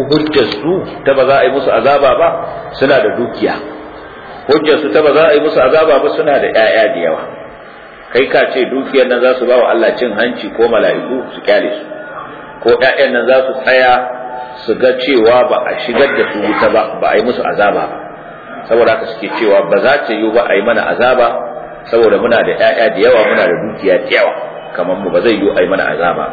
hujjar su ta ba za a yi musu azaba ba suna da dukiya hujjar su ta ba za a yi musu azaba ba suna da ƴaƴa da yawa kai ka ce dukiyar nan za su ba wa Allah cin hanci ko mala'iku su kyale su ko ƴaƴan nan za su tsaya su ga cewa ba a shigar da su wuta ba ba a yi musu azaba ba saboda haka suke cewa ba za ta yi ba a yi mana azaba saboda muna da ƴaƴa da yawa muna da dukiya da yawa kamar mu ba zai yi a yi mana azaba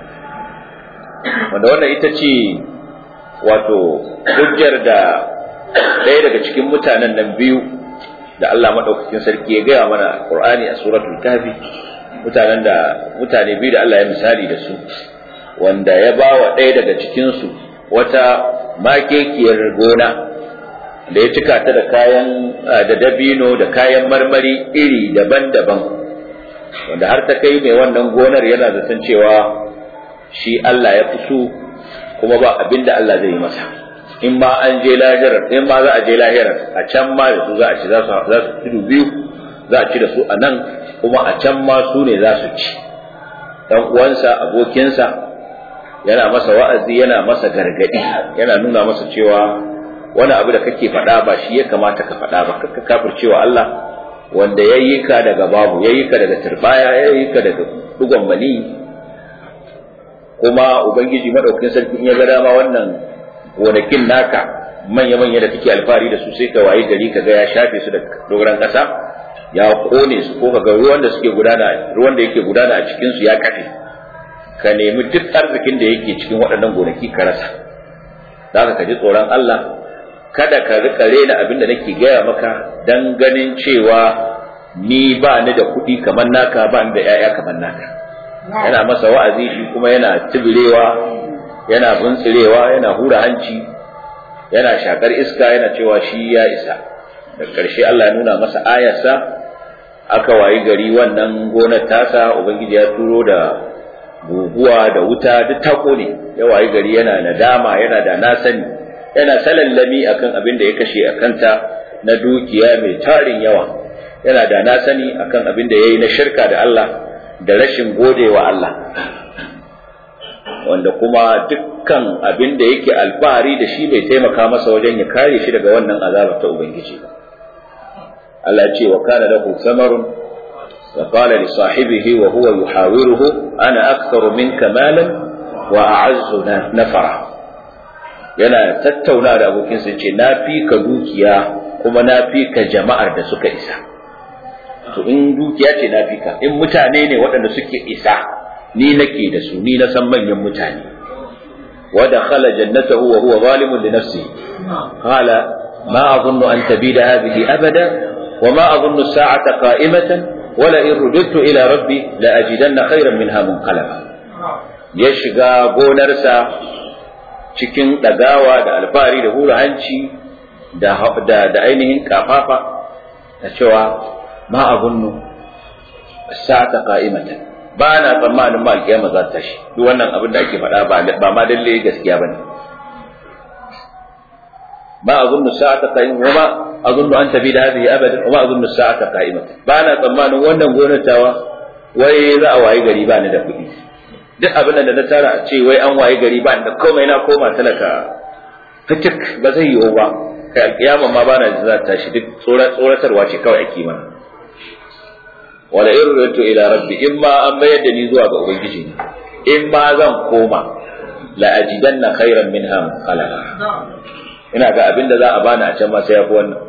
wanda wannan ita ce wato hujjar da ɗaya daga cikin mutanen nan biyu da Allah madaukakin sarki ya gaya mana Qur'ani a suratul Kahfi mutanen da mutane biyu da Allah ya misali da su wanda ya ba wa ɗaya daga cikin su wata makekiyar gona da ya cika ta da kayan da dabino da kayan marmari iri daban-daban wanda har ta kai mai wannan gonar yana zaton cewa shi Allah ya fi so kuma ba abin da Allah zai yi masa in ma an je lahirar in ma za a je lahirar a can ma da su za a ci za su tudu biyu za a ci da su a nan kuma a can ma su ne za su ci dan uwansa abokinsa yana masa wa'azi yana masa gargadi yana nuna masa cewa wani abu da kake faɗa ba shi ya kamata ka faɗa ba ka kafircewa Allah wanda ya yi ka daga babu ya yi ka daga turbaya ya yi ka daga dugon mani kuma ubangiji madaukakin sarki in ya ga dama wannan gonakin naka manya-manya da kake alfahari da su sai ka wayi gari ka ga ya shafe su da dogaran ƙasa ya kone su ko ka ga ruwan da suke gudana ruwan da yake gudana a cikin su ya kafe ka nemi duk arzikin da yake cikin waɗannan gonaki ka rasa zaka ka ji tsoron Allah kada ka rika rena abin da nake gaya maka dan ganin cewa ni ba ni da kuɗi kamar naka ba ni da 'ya'ya kamar naka yana masa wa'azi shi kuma yana tibirewa yana buntsirewa yana hura hanci yana shakar iska yana cewa shi ya isa da ƙarshe Allah ya nuna masa ayarsa aka wayi gari wannan gonar tasa ubangiji ya turo da guguwa da wuta duk ta kone ya wayi gari yana nadama yana da na sani yana salallami akan abin da ya kashe a kanta na dukiya mai tarin yawa yana da na sani akan abin da ya yi na shirka da Allah da rashin gode wa Allah wanda kuma dukkan abin da yake alfahari da shi bai taimaka masa wajen ya kare shi daga wannan azabar ta Ubangiji ba Allah ce wa kana lahu samarun wa qala li sahibihi wa huwa yuhawiruhu ana aktharu minka malan wa a'azzu nafara yana tattauna da abokinsa ce na fi ka dukiya kuma na fi ka jama'ar da suka isa to in dukiya ce na fi ka in mutane ne waɗanda suke isa ni nake da su ni na san manyan mutane wa dakhala jannatahu wa huwa zalimun li nafsihi qala ma adhunnu an tabida hadhihi abada wa ma adhunnu as-sa'ata qa'imatan wa la in rudidtu ila rabbi la ajidanna khayran minha munqalaba ya shiga gonarsa cikin dagawa da alfahari da hura hanci da da ainihin kafafa da cewa ma adhunnu as-sa'ata qa'imatan ba na tsammanin ma alkiyama za ta tashi duk wannan abin da ake faɗa ba ma dalle gaskiya bane ma azunnu sa'ata qa'im wa ma azunnu an tabi da hadhihi abadan wa ma azunnu sa'ata qa'imatan ba na tsammanin wannan gonatawa wai za a wayi gari ba ni da kuɗi duk abin da na tara a ce wai an wayi gari ba ni da komai na koma talaka fitik ba zai yiwu ba kai alkiyama ma ba na za ta tashi duk tsoratarwa ce kawai ake mana wala in rutu ila rabbi in ma an mayar da ni zuwa ga ubangiji ne in ma zan koma la ajidanna khairan minha munqalaba ina ga abin da za a bani a can ma sai yafi wannan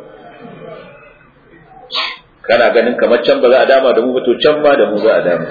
kana ganin kamar can ba za a dama da mu ba to can ma da mu za a dama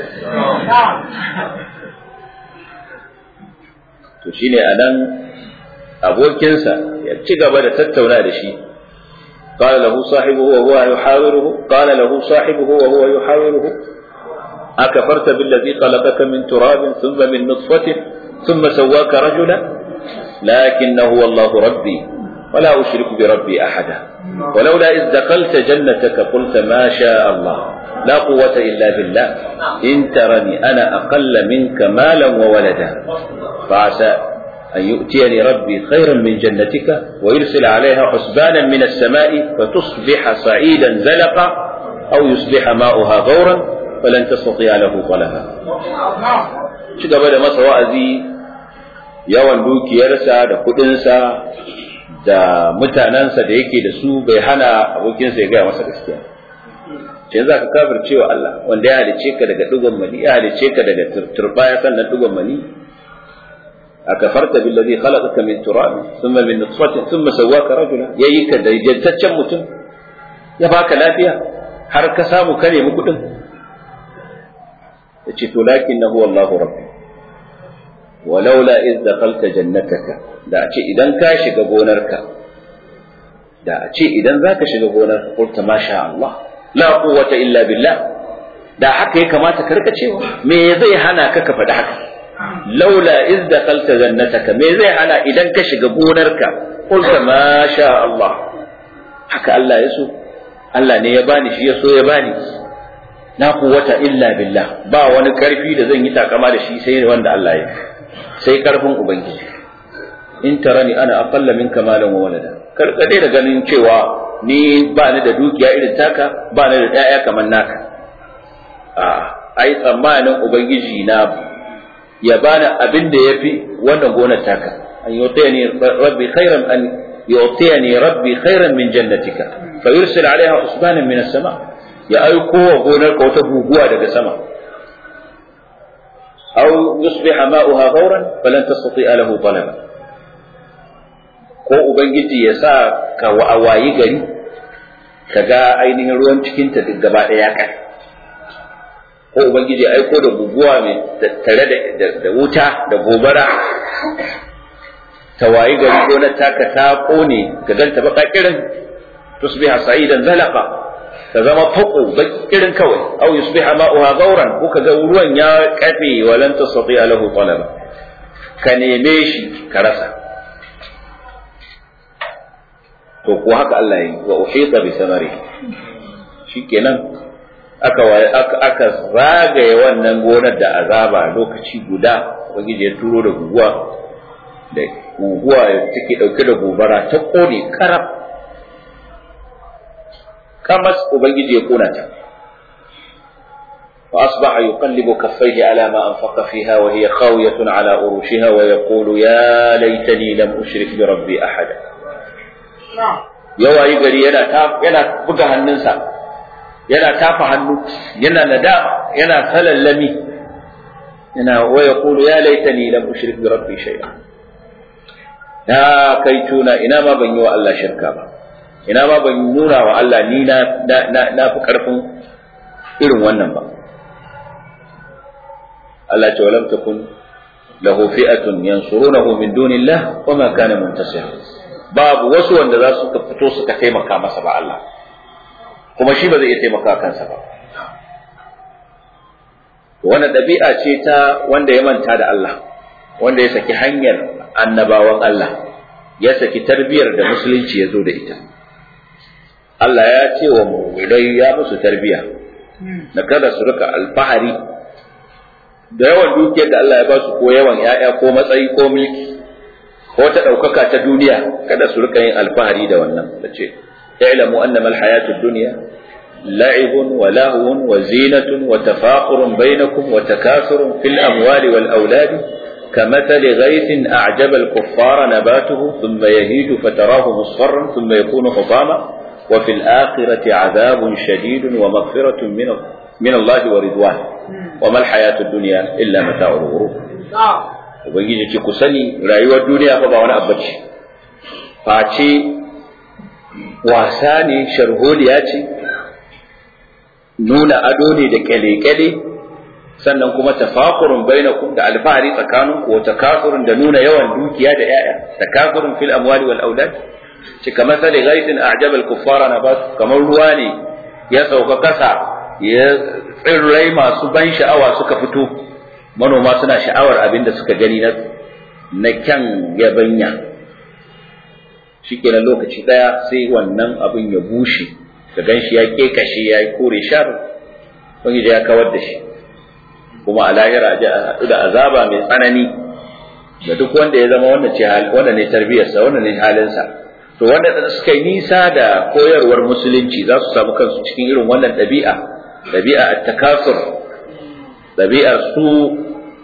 to shine anan abokinsa ya ci gaba da tattauna da shi قال له صاحبه وهو يحاوره قال له صاحبه وهو يحاوره أكفرت بالذي خلقك من تراب ثم من نطفة ثم سواك رجلا لكن هو الله ربي ولا أشرك بربي أحدا ولولا إذ دخلت جنتك قلت ما شاء الله لا قوة إلا بالله إن ترني أنا أقل منك مالا وولدا فعسى أن يؤتيني ربي خيرا من جنتك ويرسل عليها حسبانا من السماء فتصبح صعيدا زلقا أو يصبح ماؤها غورا فلن تستطيع له طلبا شكرا da masa wa'azi yawan dukiyarsa da kudinsa da mutanensa da yake da su bai hana abokinsa ya gaya masa gaskiya ce za ka kafir cewa Allah wanda ya halice ka daga dugon mani ya halice ka daga turbaya sannan dugon mani akafarta billazi khalaqaka min turab thumma min nutfatin thumma sawwaka rajula yayi ka da jantaccen mutum ya baka lafiya har ka samu ka nemi kudin yace to lakinnahu wallahu rabbi walaula iz dakhalta jannataka da a ce idan ka shiga gonarka da a ce idan zaka shiga gonar qulta masha Allah la quwwata illa billah da haka ya kamata ka rika cewa me zai hana ka ka faɗi haka laula iz dakhalta jannataka me zai hana idan ka shiga gonarka qulta masha Allah haka Allah ya so Allah ne ya bani shi ya so ya bani la quwwata illa billah ba wani karfi da zan yi takama da shi sai wanda Allah ya sai karfin ubangiji in tarani ana aqalla minka malan wa walada karkade da ganin cewa ni ba ni da dukiya irin taka ba ni da ƴaƴa kamar naka a ai tsammanin ubangiji na ya bani abin da yafi wannan gonar taka an yutayani rabbi khairan an yutayani rabbi khairan min jannatika fa yursil alaiha usbanan min as-sama ya aiko wa gonar ka wata guguwa daga sama أو يصبح ماؤها غورا فلن تستطيع له طلبا ko ubangiji ya sa ka wayi gari ka ga ainihin ruwan cikinta duk gaba ɗaya kai ko ubangiji ya aiko da guguwa mai tare da wuta da gobara ta wayi gari ko na taka ta kone ka ganta baka kirin tusbiha sa'idan zalaqa ta zama fako bakirin kawai aw yusbiha ma'uha gauran ko kaga ruwan ya kafe walan tastati lahu talaba ka neme shi ka rasa to ko haka Allah yi wa uhita bi samari shikenan aka aka aka zagaye wannan gonar da azaba lokaci guda ubangiji ya turo da guguwa da guguwa take dauke da gobara ta kone karab kamas ubangiji ya kona ta فأصبح يقلب كفيه على ما أنفق فيها وهي خاوية على أروشها ويقول يا ليتني لم أشرك بربي أحدا yawa yi gari yana yana buga hannunsa yana tafa hannu yana nadama yana salallami yana wa yaqulu ya laitani lam ushrik bi rabbi shay'a na kai tuna ina ma ban yi wa Allah shirka ba ina ma ban nuna wa Allah ni na na fi karfin irin wannan ba Allah ce walam takun lahu fi'atun yansurunahu min dunillah wa ma kana muntasir babu wasu wanda za su fito suka taimaka masa ba Allah kuma shi ba zai iya taimaka kansa ba wannan ɗabi'a ce ta wanda ya manta da Allah wanda ya saki hanyar annabawan Allah ya saki tarbiyar da musulunci ya zo da ita Allah ya ce wa mu'minai ya musu tarbiya na kada su rika alfahari da yawan dukiyar da Allah ya ba su ko yawan ‘ya'ya ko matsayi ko mulki ko ta ɗaukaka ta duniya kada su rika yin alfahari da wannan da ce i'lamu annama alhayatud dunya la'ibun wa lahwun wa zinatun wa tafaqurun bainakum wa takasurun fil amwali wal auladi كمثل غيث أعجب الكفار نباته ثم يهيج فتراه مصفرا ثم يكون حطاما وفي الآخرة عذاب شديد ومغفرة من من الله ورضوان وما الحياة الدنيا إلا متاع الغرور ubangiji ce ku sani rayuwar duniya fa ba wani abu ce face wasa ne sharholiya ce nuna ado ne da kyale-kyale sannan kuma tafakurun bainakum da alfahari tsakaninku wa takasurun da nuna yawan dukiya da yaya takasurun fil amwali wal aulad ce kamar sale ghaitin a'jaba al kuffara nabat kamar ruwa ne ya sauka kasa ya tsirrai masu ban sha'awa suka fito manoma suna sha'awar abin da suka gani na na kyan yabanya shikenan lokaci daya sai wannan abin ya bushe ka ganshi ya kekashe ya kore shar wani ya kawar da shi kuma a lahira a haɗu da azaba mai tsanani da duk wanda ya zama wannan ce wanda ne tarbiyarsa wanda ne halinsa to wanda suka yi nisa da koyarwar musulunci za su samu kansu cikin irin wannan ɗabi'a ɗabi'a at-takasur ɗabi'ar su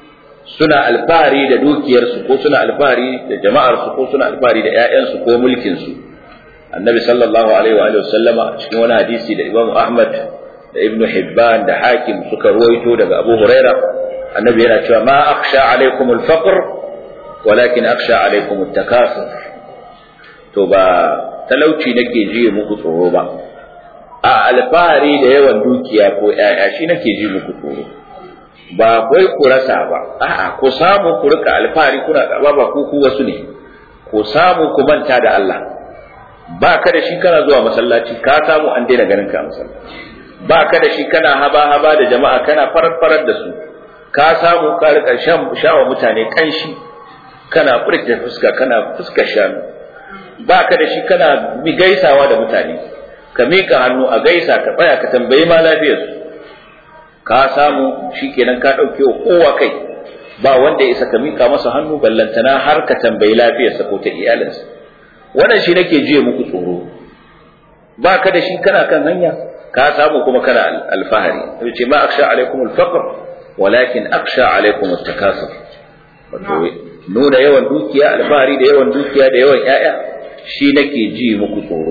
suna alfahari da dukiyarsu ko suna alfahari da jama'arsu ko suna alfahari da ƴaƴansu ko mulkinsu annabi sallallahu alaihi wa sallama cikin wani hadisi da Imam Ahmad da Ibn Hibban da Hakim suka ruwaito daga Abu Huraira annabi yana cewa ma akhsha alaikum al-faqr walakin akhsha alaikum at-takasur to ba talauci nake ji muku tsoro ba a alfahari da yawan dukiya ko ƴaƴa shi nake ji muku tsoro ba kai ku rasa ba a'a ku samu ku rika alfahari kuna karba ba ku ku wasu ne ku samu ku manta da Allah ba ka da shi kana zuwa masallaci ka samu an daina ganin ka masallaci ba ka da shi kana haba haba da jama'a kana farar farar da su ka samu ka rika shan shawa mutane kanshi kana furta fuska kana fuska shanu ba ka da shi kana mi gaisawa da mutane ka mika hannu a gaisa ka tsaya ka tambayi ma lafiyarsu ka samu shikenan ka ɗauke wa kowa kai ba wanda ya isa ka mika masa hannu ballantana har ka tambayi lafiyarsa ko ta iyalinsa wannan shi nake jiya muku tsoro ba ka da shi kana kan hanya ka samu kuma kana alfahari sai ce ma aksha alaikum alfaqr walakin aksha alaikum at-takasur wato nuna yawan dukiya alfahari da yawan dukiya da yawan ƴaƴa shi nake ji muku tsoro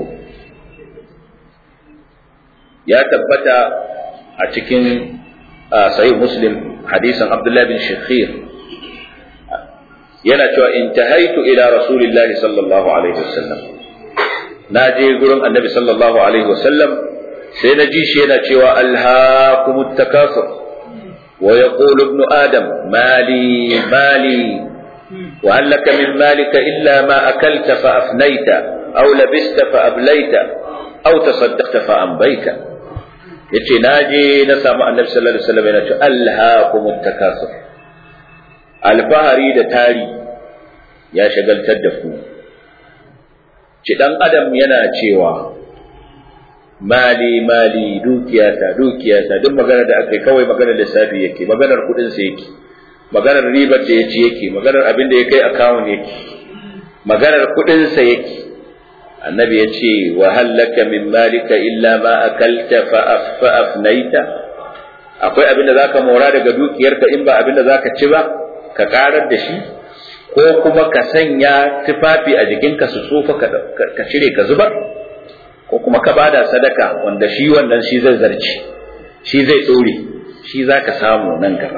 ya tabbata a cikin sahih muslim hadisin abdullahi bin shakhir yana cewa intahaitu ila rasulillahi sallallahu alaihi wasallam na je gurin annabi sallallahu alaihi wasallam sai na ji shi yana cewa alhaakumut takasur wa yaqulu ibnu adam mali mali wa hal laka min malika illa ma akalta fa afnayta aw labista fa ablayta aw tasaddaqta fa ambayta yace naje na samu annabi sallallahu alaihi wasallam yana cewa alhaakumut takasur alfahari da tari ya shagaltar da ku ci dan adam yana cewa mali mali dukiyata dukiyata duk magana da aka kawai maganar lissafi yake maganar kudin sa yake maganar ribar da ya ci yake maganar abin da ya kai akawun yake maganar kudin sa yake annabi ya ce wa hallaka min malika illa ma akalta fa afnaita akwai abin da zaka mora daga dukiyarka in ba abin da zaka ci ba ka karar da shi ko kuma ka sanya tufafi a jikinka su tsufa ka cire ka zubar ko kuma ka bada sadaka wanda shi wannan shi zai zarci shi zai dore shi zaka samu nan gaba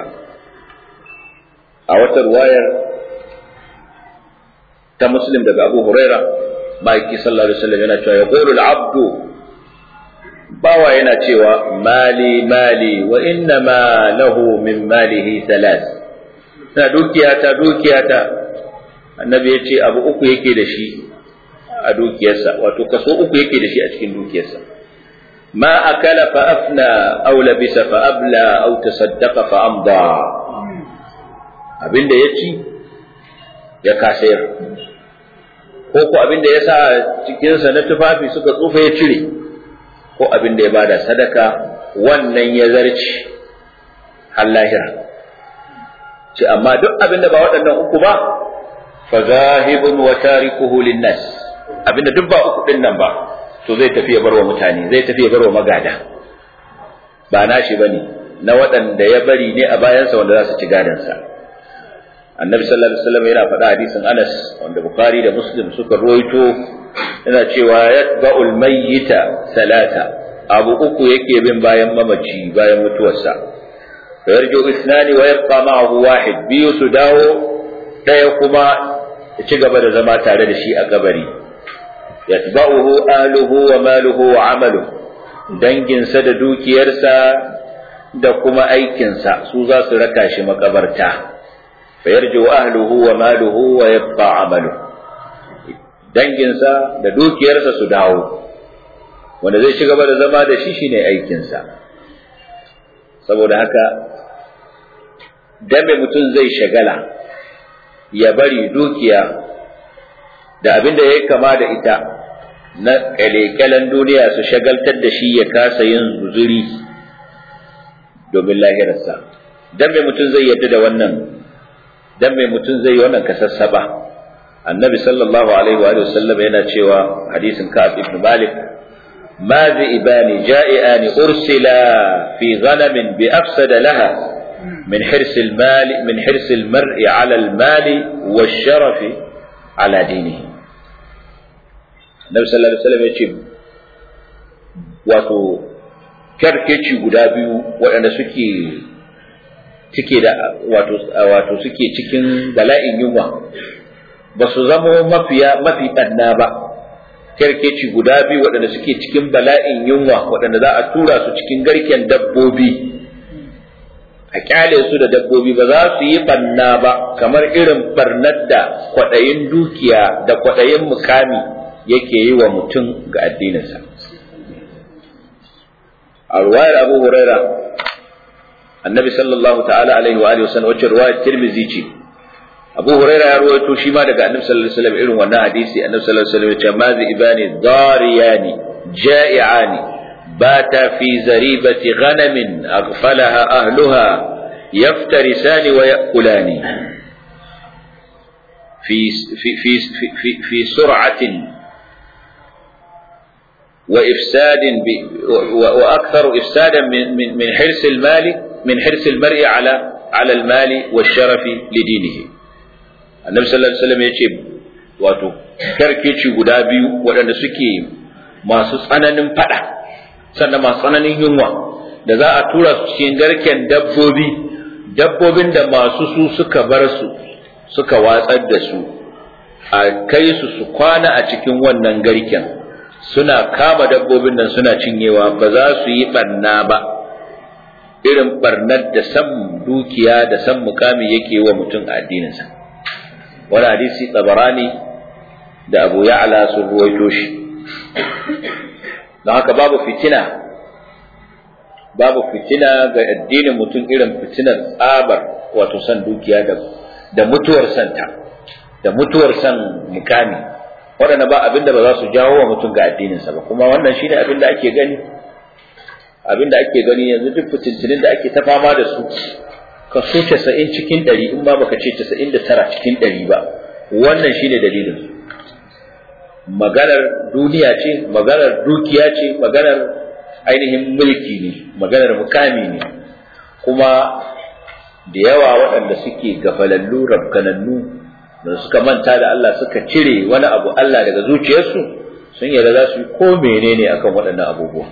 a wata ruwayar ta muslim daga abu huraira ma'aiki sallallahu alaihi wasallam yana cewa yaqulu al-abdu bawa yana cewa mali mali wa inna ma lahu min malihi thalath na dukiyata dukiyata annabi ya ce abu uku yake da shi a dukiyarsa wato kaso uku yake da shi a cikin dukiyarsa ma akala fa afna aw labisa fa abla aw tasaddaqa fa amda abinda ya ci ya kasayar ko ko abinda ya sa cikinsa na tufafi suka tsufa ya cire ko abinda ya bada sadaka wannan ya zarci har lahira ce amma duk abinda ba waɗannan uku ba fa zahibun wa tarikuhu linnas abinda duk ba uku din nan ba to zai tafi ya barwa mutane zai tafi ya barwa magada ba nashi bane na waɗanda ya bari ne a bayansa wanda za su ci gadansa annabi sallallahu alaihi wasallam yana faɗa hadisin Anas wanda Bukhari da Muslim suka ruwaito yana cewa yatba'ul mayyita salata abu uku yake bin bayan mamaci bayan mutuwarsa yarju isnani wa yabqa ma'ahu wahid biyu su dawo daya kuma ya ci gaba da zama tare da shi a kabari yatba'uhu ahluhu wa maluhu wa amaluhu danginsa da dukiyarsa da kuma aikinsa su za su raka shi makabarta fa yarju ahluhu wa maluhu wa yabqa amaluhu danginsa da dukiyarsa su dawo wanda zai ci gaba da zama da shi shine aikinsa saboda haka dabe mutum zai shagala ya bari dukiya da abin da ya kama da ita na kyalekyalen duniya su shagaltar da shi ya kasa yin zuzuri domin lahirarsa dan mai mutum zai yadda da wannan dan mai mutum zai yi wannan kasassaba annabi sallallahu alaihi wa sallam yana cewa hadisin ka'ab ibn malik ما ذئبان جائعان أرسلا في غنم بأفسد لها من حرص المال من حرص المرء على المال والشرف على دينه النبي صلى الله عليه وسلم يقول wato kyarkeci guda biyu waɗanda suke suke da wato wato suke cikin bala'in yunwa ba su zama mafiya mafi ɗanna ba kyarkeci guda biyu waɗanda suke cikin bala'in yunwa waɗanda za a tura su cikin garken dabbobi a kyale su da dabbobi ba za su yi ɓanna ba kamar irin ɓarnar da kwaɗayin dukiya da kwaɗayin mukami yake yi wa mutum ga addininsa a ruwayar abu huraira annabi sallallahu ta'ala alaihi wa alihi wasallam wacce ruwayar tirmizi ce abu huraira ya ruwaito shi ma daga annabi sallallahu alaihi wasallam irin wannan hadisi annabi sallallahu alaihi wasallam ya ce mazi ibani dariyani ja'iani bata fi zaribati ghanamin aghfalaha ahluha yaftarisani wa ya'kulani في في في في في سرعة وإفساد وأكثر إفسادا من من من حرص المال من حرص المرء على على المال والشرف لدينه النبي صلى الله عليه وسلم يقول wato karkeci guda biyu waɗanda suke masu tsananin fada sannan masu tsananin yunwa da za a tura su cikin garken dabbobi dabbobin da masu su suka bar su suka watsar da su a kai su su kwana a cikin wannan garken suna kama dabbobin nan suna cinyewa ba za su yi barna ba irin barnar da san dukiya da san mukami yake wa mutum a addininsa wani hadisi tsabarani da abu ya'ala sun ruwaito shi don haka babu fitina babu fitina ga addinin mutum irin fitinar tsabar wato san dukiya da da mutuwar santa da mutuwar san mukami waɗanda ba abin da ba za su jawo wa mutum ga addininsa ba kuma wannan shine abin da ake gani abin da ake gani yanzu duk fitintinin da ake ta fama da su kaso casa'in cikin ɗari in ba baka ce casa'in da tara cikin ɗari ba wannan shine dalilin maganar duniya ce maganar dukiya ce maganar ainihin mulki ne maganar mukami ne kuma da yawa waɗanda suke gafalallu rabkanannu da suka manta da Allah suka cire wani abu Allah daga zuciyarsu sun yarda za su yi ko menene akan waɗannan abubuwa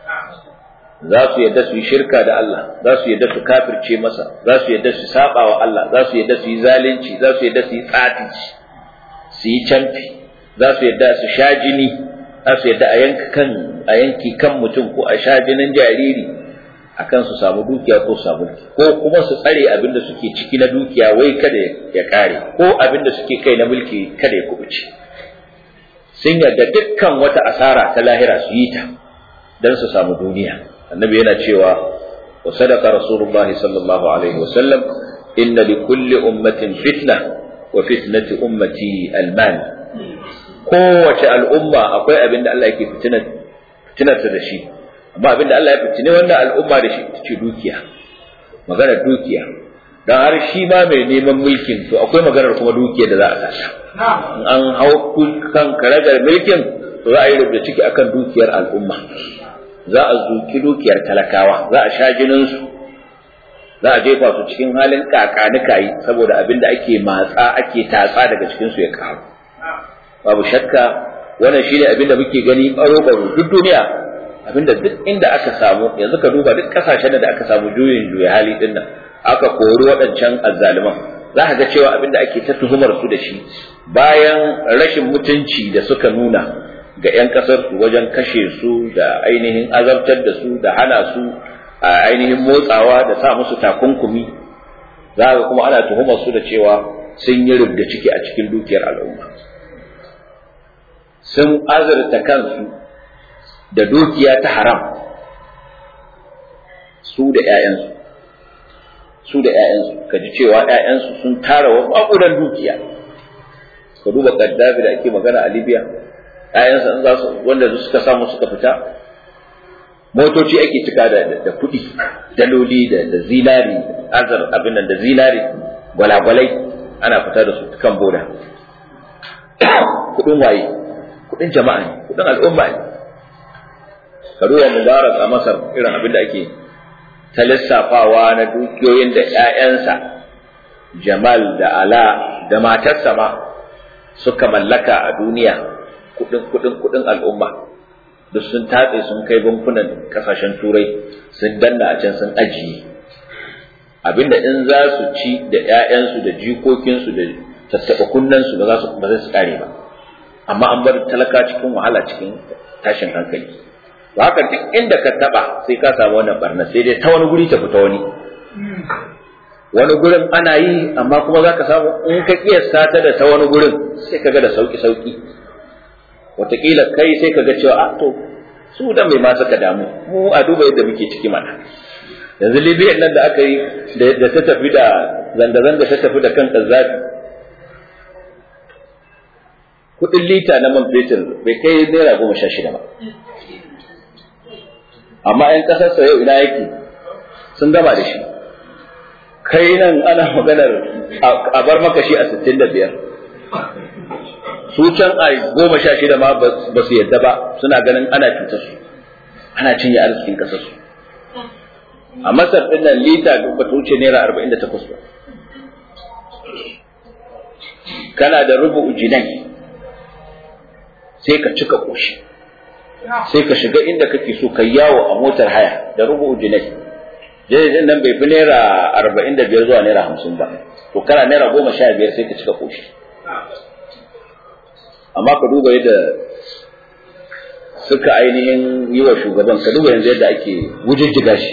za su yarda su yi shirka da Allah za su yarda su kafirce masa za su yarda su saba wa Allah za su yarda su yi zalunci za su yarda su yi tsatici su yi camfi za su yarda su sha jini za su yarda a yanka kan a yanki kan mutum ko a sha jinin jariri akan su samu dukiya ko samu ko kuma su tsare abin da suke ciki na dukiya wai kada ya kare ko abin da suke kai na mulki kada ya kubuce sun yarda dukkan wata asara ta lahira su yi ta don su samu duniya annabi yana cewa wa sadaqa rasulullahi sallallahu alaihi wasallam inna li kulli ummatin fitna wa fitnati ummati almal kowace al'umma akwai abin da Allah yake fitinar fitinarta da shi amma abinda Allah ya fitine wannan al'umma da shi ita ce dukiya maganar dukiya dan har shi ma mai neman mulkin to akwai maganar kuma dukiya da za a sata in an hau kan karagar mulkin to za a yi rubuta ciki akan dukiyar al'umma za a zuki dukiyar talakawa za a sha jinin su za a jefa su cikin halin kakanikayi saboda abinda ake matsa ake tatsa daga cikin su ya karu babu shakka wannan shine abinda muke gani baro baro duk duniya abinda duk inda aka samu yanzu ka duba duk kasashen da aka samu juyin juya hali din nan aka kori waɗancan azzaliman za ka ga cewa abinda ake ta tuhumar su da shi bayan rashin mutunci da suka nuna ga 'yan kasar su wajen kashe su da ainihin azabtar da su da hana su a ainihin motsawa da sa musu takunkumi za ka kuma ana tuhumar su da cewa sun yi rubda ciki a cikin dukiyar al'umma sun azurta kansu da dukiya ta haram su da ‘ya'yansu su da ‘ya'yansu ka ji cewa ‘ya'yansu sun tara wa maƙudan dukiya ka duba kaddafi da ake magana a libya ‘ya'yansa in za su wanda suka samu suka fita motoci ake cika da da kuɗi daloli da da zinari azar abin nan da zinari gwalagwalai ana fita da su kan boda kuɗin waye kuɗin jama'a ne kuɗin al'umma ne ka duba mubarak a masar irin abin da ake ta lissafawa na dukiyoyin da ‘ya'yansa Jamal da Ala da matarsa ma suka mallaka a duniya kudin kudin kudin al'umma duk sun tatse sun kai bankunan kasashen turai sun danna a can sun ajiye abinda in za su ci da ‘ya'yansu da jikokinsu da tattaɓa kunnensu ba za su ba zai su kare ba amma an bar talaka cikin wahala cikin tashin hankali to haka duk inda ka taba sai ka samu wannan barna sai dai ta wani guri ta fita wani wani gurin ana yi amma kuma za ka samu in ka kiyasta ta da ta wani gurin sai ka ga da sauki sauki wataƙila kai sai ka ga cewa a to su da mai ma suka damu mu a duba yadda muke ciki mana yanzu libya nan da aka yi da ta tafi da zanga-zanga ta tafi da kan zafi kudin lita na man fetur bai kai naira goma sha shida ba amma 'yan ƙasarsa yau ina yake sun gama da shi kai nan ana maganar a bar maka shi a sittin da biyar su can a goma sha shida ma ba su yadda ba suna ganin ana cutar su ana cinye arzikin ƙasar su a masar ɗin nan lita ba ta wuce naira arba'in da takwas ba kana da rubu jinai sai ka cika ƙoshi sai ka shiga inda kake so ka yawo a motar haya da rubu jinai jirgin nan bai fi naira arba'in da biyar zuwa naira hamsin ba to kana naira goma sha biyar sai ka cika ƙoshi amma ka duba yadda suka ainihin yi wa shugaban ka duba yanzu yadda ake wujijjiga shi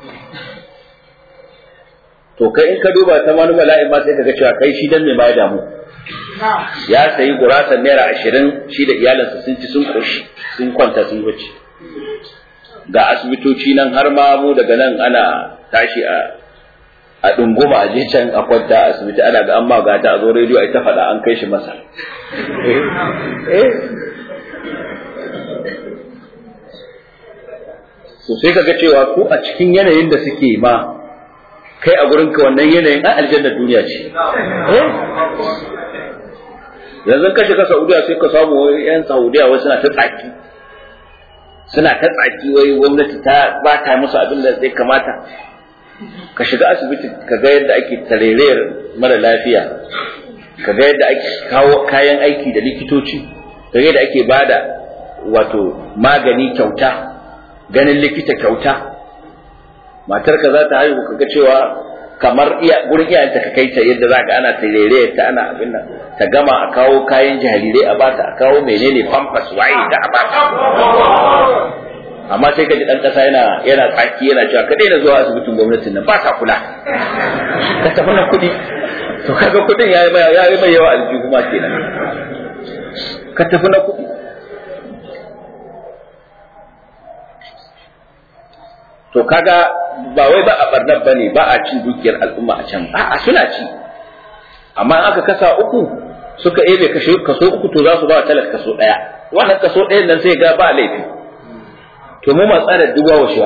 to kai in ka duba ta wani bala'in ma sai ka ga cewa kai shi dan me ma ya damu ya sayi gurasan naira ashirin shi da iyalinsa sun ci sun koshi sun kwanta sun bacci ga asibitoci nan har ma mu daga nan ana tashi a a dunguma a je can a kwanta a asibiti ana ga an ma gata a zo rediyo a ta faɗa an kai shi masa to sai kaga cewa ko a cikin yanayin da suke ma kai a gurinka wannan yanayin a aljannar duniya ce yanzu ka shiga saudiya sai ka samu yan saudiya wai suna ta tsaki suna ta tsaki wai gwamnati ta ba ta musu abin da zai kamata ka shiga asibiti ka ga yadda ake tarerayar mara lafiya ka ga yadda ake kawo kayan aiki da likitoci ka ga yadda ake bada wato magani kyauta ganin likita kyauta matarka za ta haihu ka ga cewa kamar iya gurin iyayenta ka kai ta yadda za ka ana tarere ta ana abin nan ta gama a kawo kayan jarirai a bata a kawo menene pampers waye da a bata amma sai ka ji dan kasa yana yana tsaki yana cewa ka daina zuwa asibitin gwamnatin nan ba ta kula ka tafi na kuɗi to kaga kuɗin yayi mai yayi mai yawa aljihu ma kenan ka tafi na kuɗi to kaga ba wai ba a barnar bane ba a cin dukiyar al'umma a can a'a suna ci amma in aka kasa uku suka ebe kashe kaso uku to za su ba talaka kaso daya wannan kaso ɗayan nan sai ga ba laifi to mu ma tsara duk wawashewa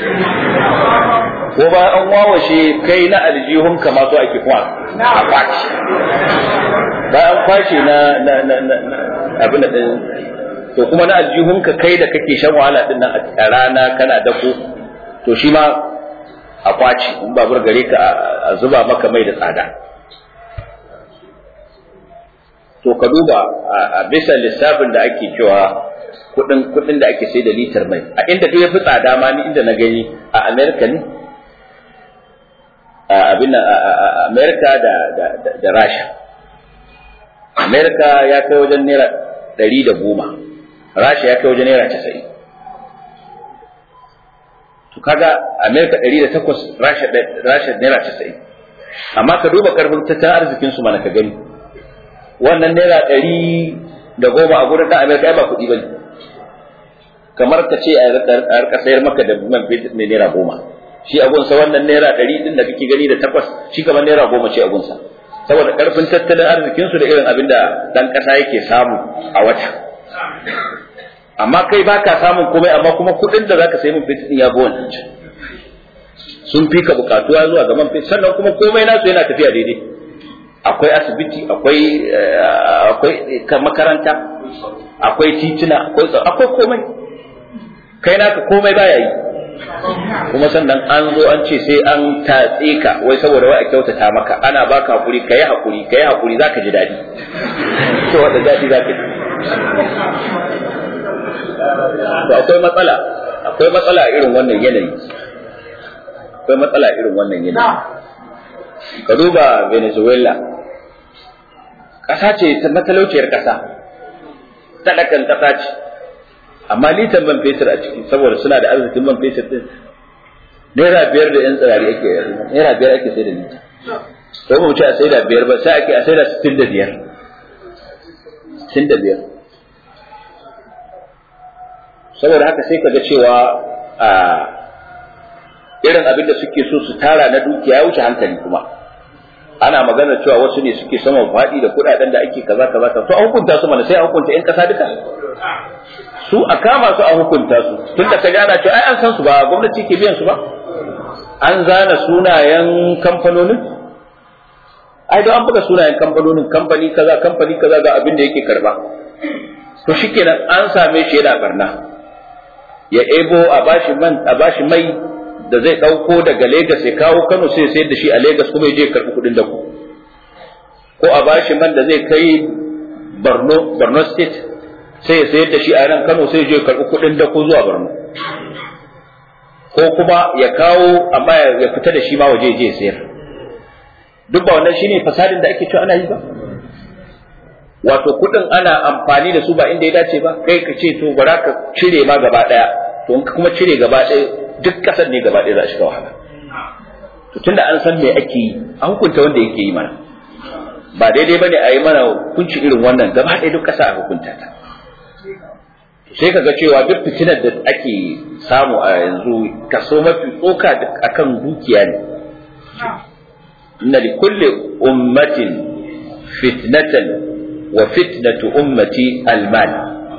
ko ba an wawashe kai na aljihun ka ma so ake kuma a kwaci ba an kwace na na na na abin da to kuma na aljihun ka kai da kake shan wahala din nan a rana kana dako to shi ma a kwaci in babur gare ka a zuba maka mai da tsada to ka duba a bisa lissafin da ake cewa kudin kudin da ake sai da litar mai a inda duk yafi tsada ma ni inda na gani a America ne a abin a America da da da Rasha America ya kai wajen naira ɗari da goma Rasha ya kai wajen naira casa'in to kaga America ɗari da takwas Rasha Rasha naira casa'in amma ka duba karfin tattalin arzikin su mana ka gani wannan naira ɗari da goma a gurin ɗan Amerika ba kuɗi ba ne kamar ka ce a rika sayar maka da man fetur mai naira goma shi a gunsa wannan naira ɗari ɗin da kake gani da takwas shi kamar naira goma ce a gunsa saboda ƙarfin tattalin arzikinsu da irin abin da ɗan ƙasa yake samu a wata amma kai ba ka samun komai amma kuma kuɗin da za ka sayi man fetur ɗin ya bi wannan sun fi ka buƙatuwa zuwa ga man fetur sannan kuma komai nasu yana tafiya daidai akwai asibiti akwai akwai makaranta akwai tituna akwai akwai komai kai naka komai baya yi kuma sannan an zo an ce sai an tatse ka wai saboda wai a kyautata maka ana baka hakuri kai hakuri kai hakuri zaka ji dadi to wanda dadi zaka ji to akwai matsala akwai matsala irin wannan yanayi akwai matsala irin wannan yanayi ka duba Venezuela ƙasa ce ta matalauciyar ƙasa talakan ƙasa ce amma litan man fetur a ciki saboda suna da arzikin man fetur din naira biyar da yan tsirari ake naira biyar ake sai da lita to mu ce a sai da biyar ba sai ake a sai da sittin da biyar sittin da biyar saboda haka sai kaga cewa a irin abin da suke so su tara na dukiya ya wuce hankali kuma ana magana cewa wasu ne suke saman faɗi da kuɗaɗen da ake kaza kaza kaza to a hukunta su mana sai a hukunta ƴan ƙasa duka su a kama su a hukunta su tun da ka gana cewa ai an san su ba gwamnati ke biyan su ba an zana sunayen kamfanonin ai don an buga sunayen kamfanonin kamfani kaza kamfani kaza ga abin da yake karba to shikenan an same shi yana barna ya ebo a bashi man a bashi mai da zai ɗauko daga Legas ya kawo Kano sai sayar da shi a Legas kuma ya je karɓi kuɗin da ku. Ko a bashi man da zai kai Borno, Borno State sai ya sayar da shi a nan Kano sai ya je karɓi kuɗin da ku zuwa Borno. Ko kuma ya kawo amma ya fita da shi ma waje je ya sayar. Duk ba wannan shine fasadin da ake cewa ana yi ba. Wato kuɗin ana amfani da su ba inda ya dace ba, kai ka ce to bara ka cire ma gaba ɗaya, to in ka kuma cire gaba ɗaya duk kasar ne gaba ɗaya za a shiga wahala to tunda an san me ake yi a hukunta wanda yake yi mana ba daidai bane a yi mana hukunci irin wannan gaba ɗaya duk ƙasa a hukunta ta sai kaga cewa duk fitinar da ake samu a yanzu kaso mafi tsoka akan dukiya ne inna li kulli ummatin fitnatan wa fitnatu ummati almal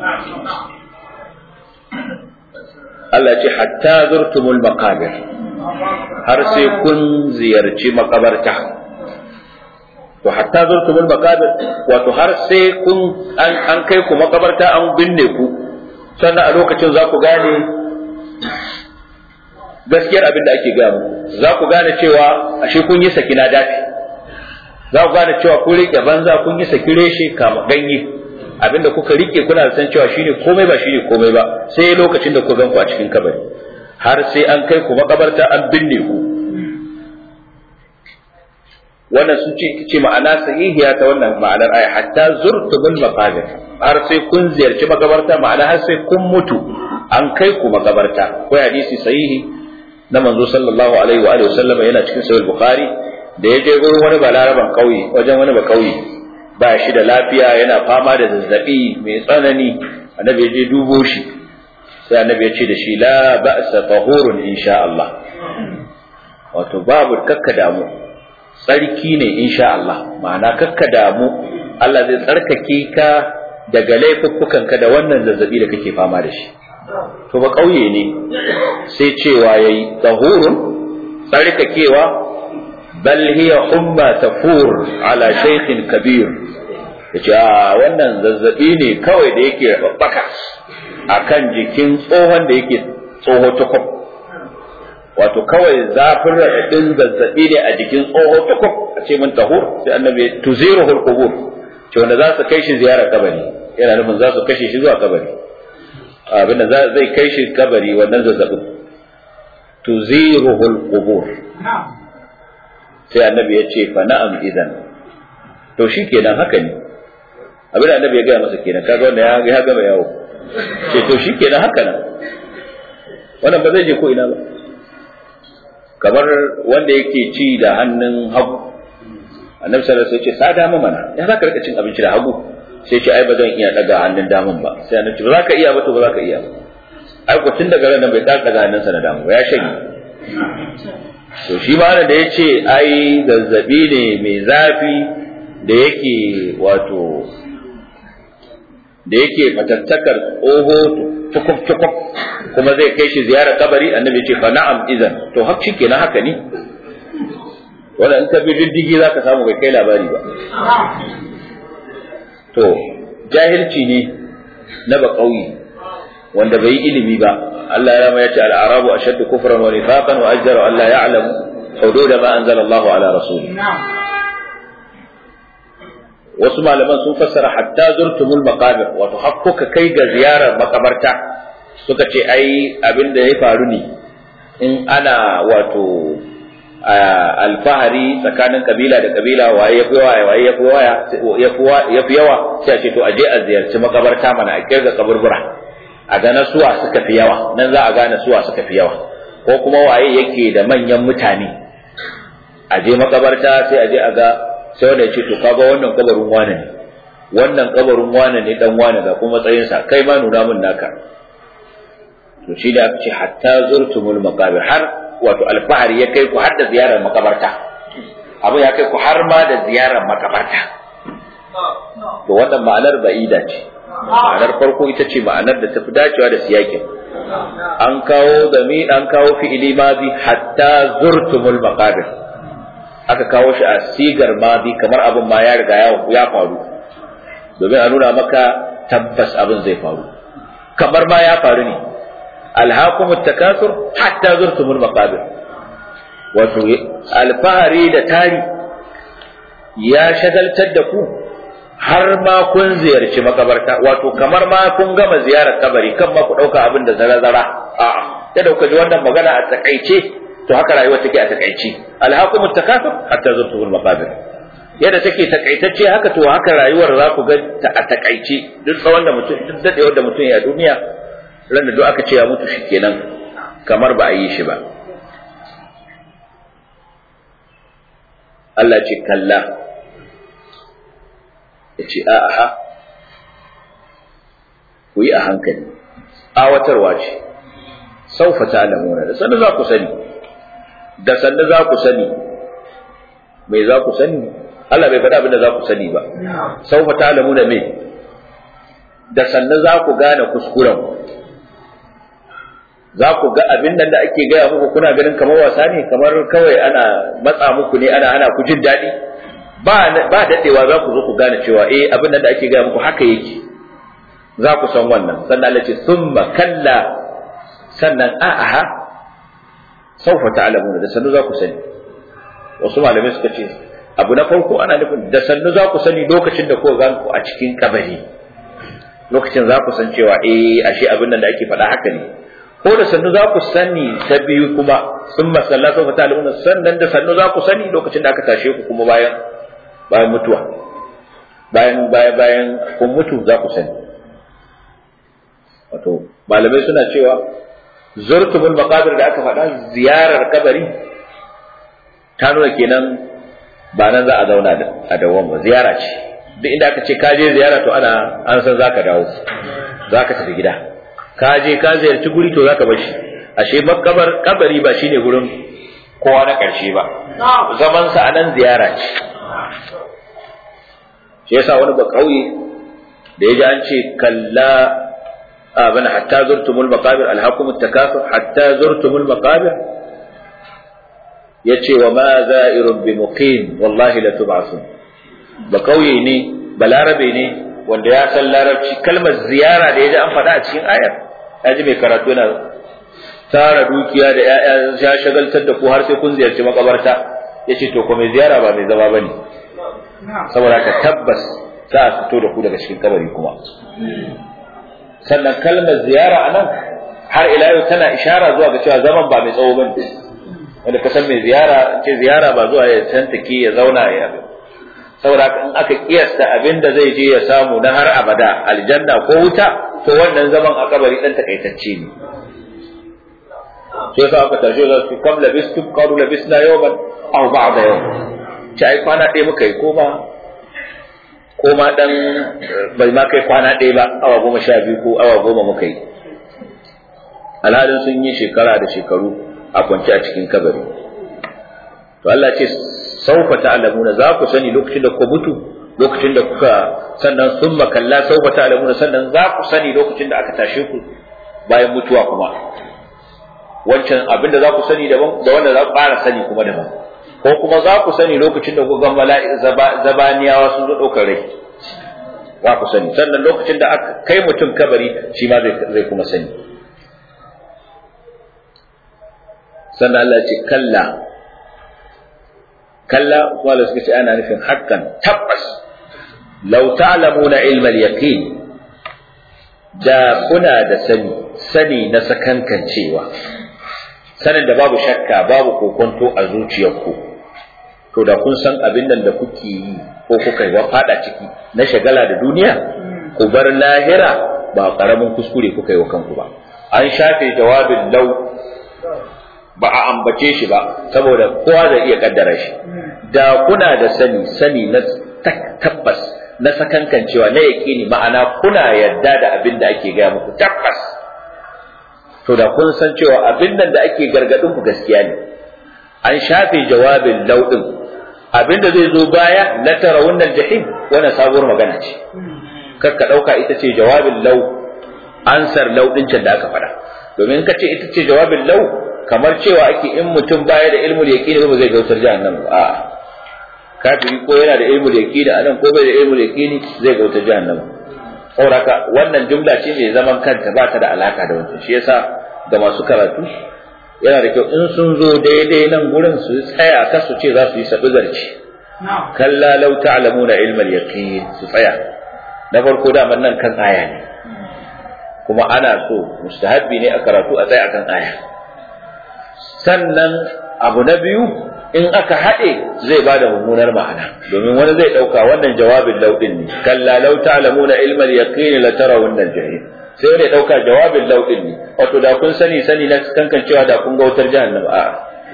Allah ce hatta zurtumul maqabir har sai kun ziyarci makabarta to hatta zurtumul maqabir wato har sai kun an, an kai ku makabarta an binne ku sannan a lokacin za ku gane gaskiyar abin da ake gaya muku za ku gane cewa ashe kun yi sakina dafi za ku gane cewa kun rike banza kun yi saki reshe kama ganye abinda kuka rike kuna san cewa shine komai ba shine komai ba sai lokacin da ku ganku a cikin kabari har sai an kai ku makabarta an binne ku wannan sun ce ce ma'ana sahihiya ta wannan ma'anar aya hatta zurtumul maqabir har sai kun ziyarci makabarta ma'ana har sai kun mutu an kai ku makabarta ko hadisi sahihi na manzo sallallahu alaihi wa alihi wasallam yana cikin sahih bukhari da ya je gurin wani balaraban kauye wajen wani ba kauye ba shi da lafiya yana fama da zazzabi mai tsanani annabi ya je dubo shi sai annabi ya ce da shi la ba'sa tahurun insha Allah wato babu kakka damu tsarki ne insha Allah ma'ana kakka damu Allah zai tsarkake ka daga laifuffukanka da wannan zazzabi da kake fama da shi to ba kauye ne sai cewa yayi tahurun tsarkakewa bal hiya humma tafur ala shaykhin kabir yace a wannan zazzabi ne kawai da yake babbaka akan jikin tsohon da yake tsoho tukub wato kawai zafin raɗaɗin zazzabi ne a jikin tsoho tukub a ce min tahur sai annabi tuziruhul qubur ce wanda za su kai shi ziyara kabari yana nufin za su kashe shi zuwa kabari abinda zai kai shi kabari wannan zazzabin tuziruhul qubur sai annabi ya ce fa na'am idan to shi kenan haka ne abin da annabi ya gaya masa kenan kaga wanda ya ya gama yawo ce to shi kenan haka nan wannan ba zai je ko ina ba kamar wanda yake ci da hannun hagu annabi sallallahu alaihi wasallam ya ce sa dama mana ya za ka rika cin abinci da hagu sai ce ai ba zan iya daga hannun daman ba sai annabi ba za ka iya ba to ba za ka iya ba ai ko tun daga ran bai daga hannunsa na damu ba ya shanye to shi ma da ya ce ai zazzabi ne mai zafi da yake wato da yake fatattakar oho tukuf tukuf kuma zai kai shi ziyarar kabari annabi ya ce fa na'am idan to hak shi kenan haka ne wanda in ka bi diddigi za ka samu bai kai labari ba to jahilci ne na ba ƙauye wanda bai yi ilimi ba Allah ya ya ce al-arabu ashaddu kufran wa nifaqan wa ajdaru an la ya'lamu hudud ma anzala Allahu ala rasuli wasu malaman sun fassara hatta zurtumul maqabir wato hakkuka kai ga ziyarar makabarta suka ce ai abin da ya faru ne in ana wato alfahari tsakanin kabila da kabila waye yafi waye waye yafi waya yafi yawa sai a ce to aje a ziyarci makabarta mana a kirga kaburbura a ga na suwa suka fi yawa nan za a gane suwa suka fi yawa ko kuma waye yake da manyan mutane a je makabarta sai a je a ga sai wanda ya ce to kaga wannan kabarin wane ne wannan kabarin wane ne dan wane ga kuma matsayinsa kai ma nuna min naka to shi da aka ce hatta zurtumul maqabir har wato alfahari ya kai ku har da ziyarar makabarta abu ya kai ku har ma da ziyarar makabarta to wannan ma'anar ba'ida ce ma'anar farko ita ce ma'anar da tafi dacewa da siyakin an kawo gami an kawo fi'ili madi hatta zurtumul maqabir aka kawo shi a sigar madi kamar abin ma ya riga ya faru domin a nuna maka tabbas abin zai faru kamar ma ya faru ne alhakum takasur hatta zurtumul maqabir wato alfahari da tari ya shagaltar da ku har ma kun ziyarci makabarta wato kamar ma kun gama ziyarar kabari kan ma ku dauka abin da zara zara a'a da dauka ji wannan magana a takaice to haka rayuwa take a takaice alhakum takasur hatta zurtumul maqabir yadda take takaitacce haka to haka rayuwar za ku ga ta a takaice duk tsawon da mutum duk dadewar da mutum ya duniya ran da duk aka ce ya mutu shikenan kamar ba a yi shi ba Allah ce kalla ya ce a aha ku yi a hankali awatarwa ce saufa ta alamuna da sannu za ku sani da sannu za ku sani mai za ku sani Allah bai faɗa abin da za ku sani ba saufa ta alamuna mai da sannu za ku gane kuskuren za ku ga abin nan da ake gaya muku kuna ganin kamar wasa ne kamar kawai ana matsa muku ne ana ana ku jin daɗi ba ba daɗewa za ku zo ku gane cewa eh abin nan da ake gaya muku haka yake za ku san wannan sannan Allah ce summa kalla sannan a'aha saufa ta'lamuna da sannu za ku sani wasu malamai suka ce abu na farko ana nufin da sannu za ku sani lokacin da kuka gan ku a cikin kabari lokacin za ku san cewa eh ashe abin nan da ake faɗa haka ne ko da sannu za ku sani ta biyu kuma sun masalla sau fata al'umma sannan da sannu za ku sani lokacin da aka tashe ku kuma bayan bayan mutuwa bayan bayan bayan kun mutu za ku sani wato malamai suna cewa zurtumul maqabir da aka faɗa ziyarar kabari ta nuna kenan ba nan za a zauna da a dawon ba ziyara ce duk inda aka ce ka je ziyara to ana an san zaka dawo zaka tafi gida ka je ka ziyarci guri to zaka bar shi ashe makabar kabari ba shine gurin kowa na karshe ba zaman sa anan ziyara ce shi yasa wani ba kauye da ya ji an ce kalla abana hatta zurtumul maqabir alhaqum at-takasur hatta zurtumul maqabir yace wa ma za'irun bi muqim wallahi la tub'asun ba kauye ne balarabe ne wanda ya san larabci kalmar ziyara da ya ji an faɗa a cikin ayar ya ji mai karatu yana tara dukiya da ‘ya'ya ya shagaltar da ku har sai kun ziyarci makabarta ya ce to ko mai ziyara ba mai zama ba ne saboda ka tabbas za a fito da ku daga cikin kabari kuma sannan kalmar ziyara a nan har ila yau tana ishara zuwa ga cewa zaman ba mai tsawo ba ne wanda ka san mai ziyara ce ziyara ba zuwa ya tantake ya zauna ya saboda in aka kiyasta abin da zai je ya samu na har abada aljanna ko wuta to wannan zaman a kabari dan takaitacce ne sai sa aka tashi da su kam labistum qalu labisna yawman aw ba'da yawm ci ai kwana ɗaya muka yi ko ba ko ma dan bai ma kai kwana ɗaya ba awa goma sha biyu ko awa goma muka yi alhalin sun yi shekara da shekaru a kwance a cikin kabari to Allah ce saufa ta'lamuna za ku sani lokacin da ku mutu lokacin da kuka sannan sun makalla saufa ta'lamuna sannan za ku sani lokacin da aka tashe ku bayan mutuwa kuma wancan abinda za ku sani daban da wanda za ku fara sani kuma daban ko kuma za ku sani lokacin da ku ga mala'i zabaniyawa sun zo ɗaukar rai za ku sani sannan lokacin da aka kai mutum kabari shi ma zai kuma sani sannan Allah ya ce kalla kalla wala suka ce ana nufin hakan tabbas law ta'lamuna ilma al-yaqin da kuna da sani sani na sakankancewa sanin da babu shakka babu kokonto a zuciyarku to da kun san abin nan da kuke yi ko kuka yi fada ciki na shagala da duniya ku bar lahira ba karamin kuskure kuka yi wa kanku ba an shafe jawabin lau ba a ambace shi ba saboda kowa zai iya kaddara shi da kuna da sani sani na tabbas na sakankancewa na yaƙini ma'ana kuna yadda da abin da ake gaya muku tabbas to da kun san cewa abin nan da ake gargadin ku gaskiya ne an shafe jawabin lauɗin abin da zai zo baya na tara wannan jahim wannan sabuwar magana ce kar ka ɗauka ita ce jawabin lau ansar lauɗin can da aka faɗa domin ka ce ita ce jawabin lau kamar cewa ake in mutum baya da ilmul yaqini ba zai gautar jahannam a kafiri ko yana da ilmul yaqini anan ko bai da ilmul yaqini zai gautar jahannam saboda wannan jumla ce mai zaman kanta ba ta da alaka da wancan shi yasa ga masu karatu yana da kyau in sun zo daidai nan gurin su tsaya ka su ce za su yi sabi zarci kalla law ta'lamuna ilmal yaqin su tsaya na farko da nan kan aya ne kuma ana so mustahabbi ne a karatu a tsaya kan aya sannan abu na biyu in aka haɗe zai bada mummunar ma'ana domin wani zai ɗauka wannan jawabin lauɗin ne kalla law ta'lamuna ilmal yaqin la tarawunna al-jahim sai wani ɗauka jawabin lauɗin ne wato da kun sani sani na kankan cewa da kun ga wutar jahannam a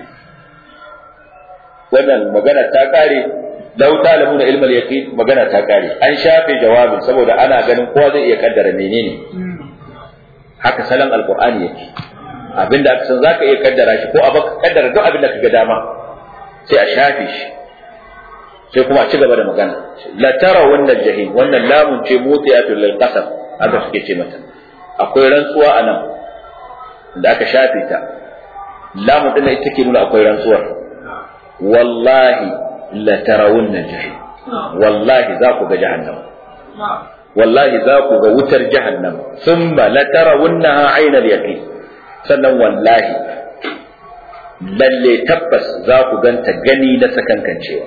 wannan magana ta kare law ta'lamuna ilmal yaqin magana ta kare an shafe jawabin saboda ana ganin kowa zai iya kaddara menene haka salon alqur'ani yake abinda aka san zaka iya kaddara shi ko a baka kaddara duk abinda kaga dama sai a shafe shi sai kuma a ci gaba da magana la tara wannan jahim wannan lamun ce mutiyatul lil qasam haka suke ce mata akwai rantsuwa a nan da aka shafe ta lamun din ita ke nuna akwai rantsuwar wallahi la tarawunna jahim wallahi za ku ga jahannama wallahi za ku ga wutar jahannama thumma la tarawunnaha aynal yaqin sannan wallahi lalle tabbas za ku ganta gani na sakankancewa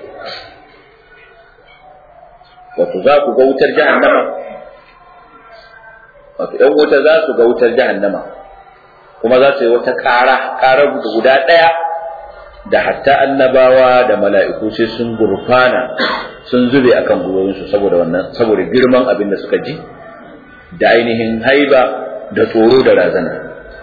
wato za ku ga wutar jahannama wato ‘yan wuta za su ga wutar jahannama kuma za su yi wata ƙara ƙara guda ɗaya da hatta annabawa da mala'iku sai sun gurfana sun zube akan gwiwoyinsu saboda wannan saboda girman abin da suka ji da ainihin haiba da tsoro da razana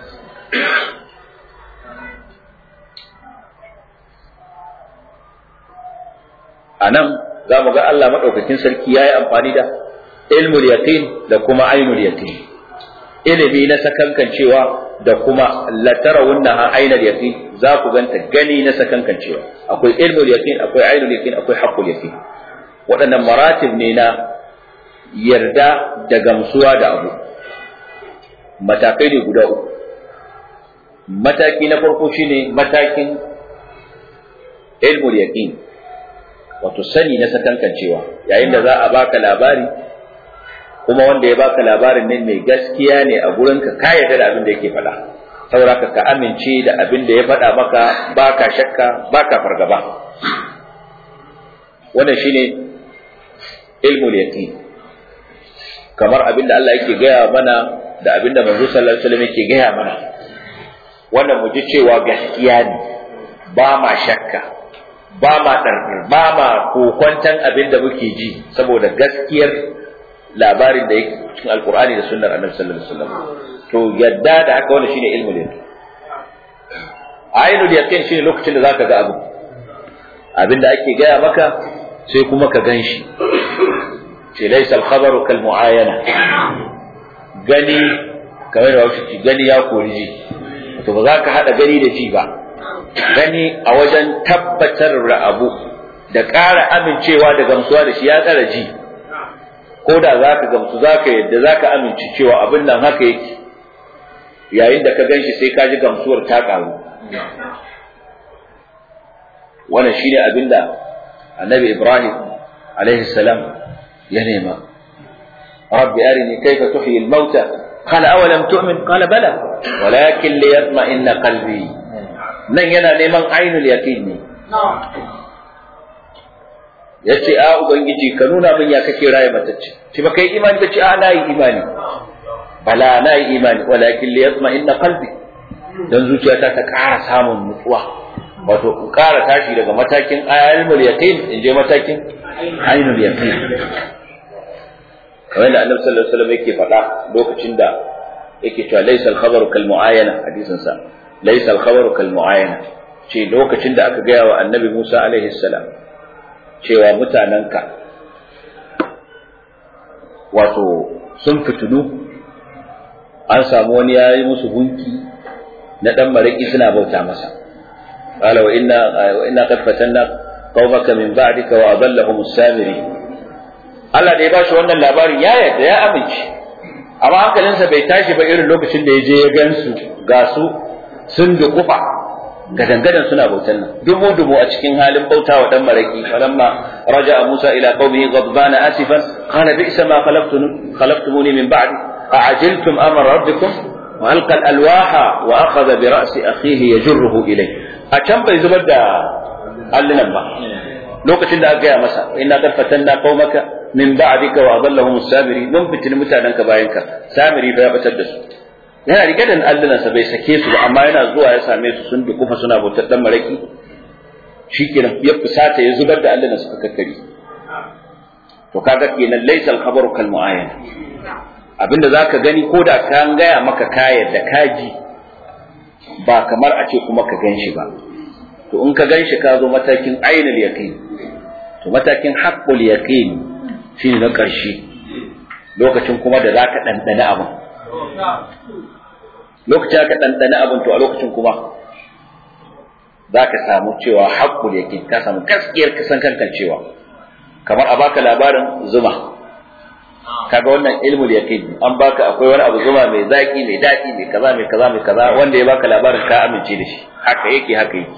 a nan za mu ga Allah maɗaukakin sarki ya yi amfani da ilmul yaqin da kuma ainul yaqin ilimi na sakankancewa da kuma latarawunnaha ainul yaqin za ku ganta gani na sakankancewa akwai ilmul yaqin akwai ainul yaqin akwai haqqul yaqin waɗannan maratib ne na yarda da gamsuwa da abu matakai ne guda uku mataki na farko shine matakin ilmul yaqin wato sani na sakankancewa yayin da za a baka labari kuma wanda ya baka labarin nan mai gaskiya ne a gurinka ka yarda da abin da yake faɗa saboda ka amince da abin da ya faɗa maka baka shakka baka fargaba wannan shine ilmul yaqin kamar abin da Allah yake gaya mana da abin da manzo sallallahu alaihi wasallam yake gaya mana wannan mu ji cewa gaskiya ne ba ma shakka ba ma ɗarɗar ba ma kokwantan abin da muke ji saboda gaskiyar labarin da yake cikin alkur'ani da sunnar annabi sallallahu alaihi wasallam to yadda da haka wannan shine ilmul yaqin ainul yaqin shine lokacin da zaka ga abu abin da ake gaya maka sai kuma ka ganshi ce laysa al-khabaru kal mu'ayana gani kamar da wasu gani ya kori ji to ba za ka hada gani da ji ba gani a wajen tabbatar da abu da ƙara amincewa da gamsuwa da shi ya tsara ji ko da za ka gamsu za ka yadda za ka amince cewa abin nan haka yake yayin da ka gan shi sai ka ji gamsuwar ta ƙaru wannan shi ne abin da annabi ibrahim alaihi salam ya nema rabbi arini kayfa tuhyi al-mauta qala awalam tu'min qala bala walakin liyatma'inna qalbi nan yana neman ainul yaqin ne yace a ubangiji ka nuna min ya kake raye matacce ki ba kai imani kace a na yi imani bala na yi imani walakin liyatma'inna qalbi dan zuciyata ta ƙara samun nutsuwa wato in ƙara tashi daga matakin ilmul yaqin in je matakin ainul yaqin kamar da annabi sallallahu alaihi wasallam yake faɗa lokacin da yake cewa laysa al-khabaru kal mu'ayana hadisin sa laysa al-khabaru kal mu'ayana ce lokacin da aka gaya wa annabi Musa alaihi salam cewa mutananka wato sun fitulu an samu wani ya yi musu gunki na dan mariki suna bauta masa qala wa inna wa inna qad fatanna qaumaka min ba'dika wa adallahum as-samiri Allah da ya bashi wannan labarin ya yarda ya amince amma hankalinsa bai tashi ba irin lokacin da ya je ya gansu ga su sun dukufa gadangadan suna bautan nan dubu dubu a cikin halin bauta wa dan maraki falamma raja'a Musa ila qaumihi ghadbana asifan qala bi'sa ma khalaqtum khalaqtumuni min ba'di a'ajiltum amra rabbikum wa alqa al-alwaha wa akhadha bi ra'si akhihi yajruhu ilayhi a can bai zubar da allunan ba lokacin da aka gaya masa inna qad fatanna qaumaka min ba'dika wa adallahum as-samiri mun fitin mutananka bayanka samiri fa ya batar da su yana rike da allunan sa bai sake su ba amma yana zuwa ya same su sun dukufa suna bautar dan maraki shikenan ya fusata ya zubar da allunan suka kakkari to kaga kenan laysa al-khabaru kal mu'ayyan abinda zaka gani ko da ka gaya maka kayar da kaji ba kamar a ce kuma ka ganshi ba to in ka ganshi ka zo matakin ainul yaqin to matakin haqqul yaqin shine na ƙarshe lokacin kuma da zaka dandana abin lokacin ka dandana abin to a lokacin kuma zaka samu cewa haqqul yaqin ka samu gaskiyar kasan kankan cewa kamar a baka labarin zuma kaga wannan ilmul yaqin an baka akwai wani abu zuma mai zaki mai daɗi mai kaza mai kaza mai kaza wanda ya baka labarin ka amince da shi haka yake haka yake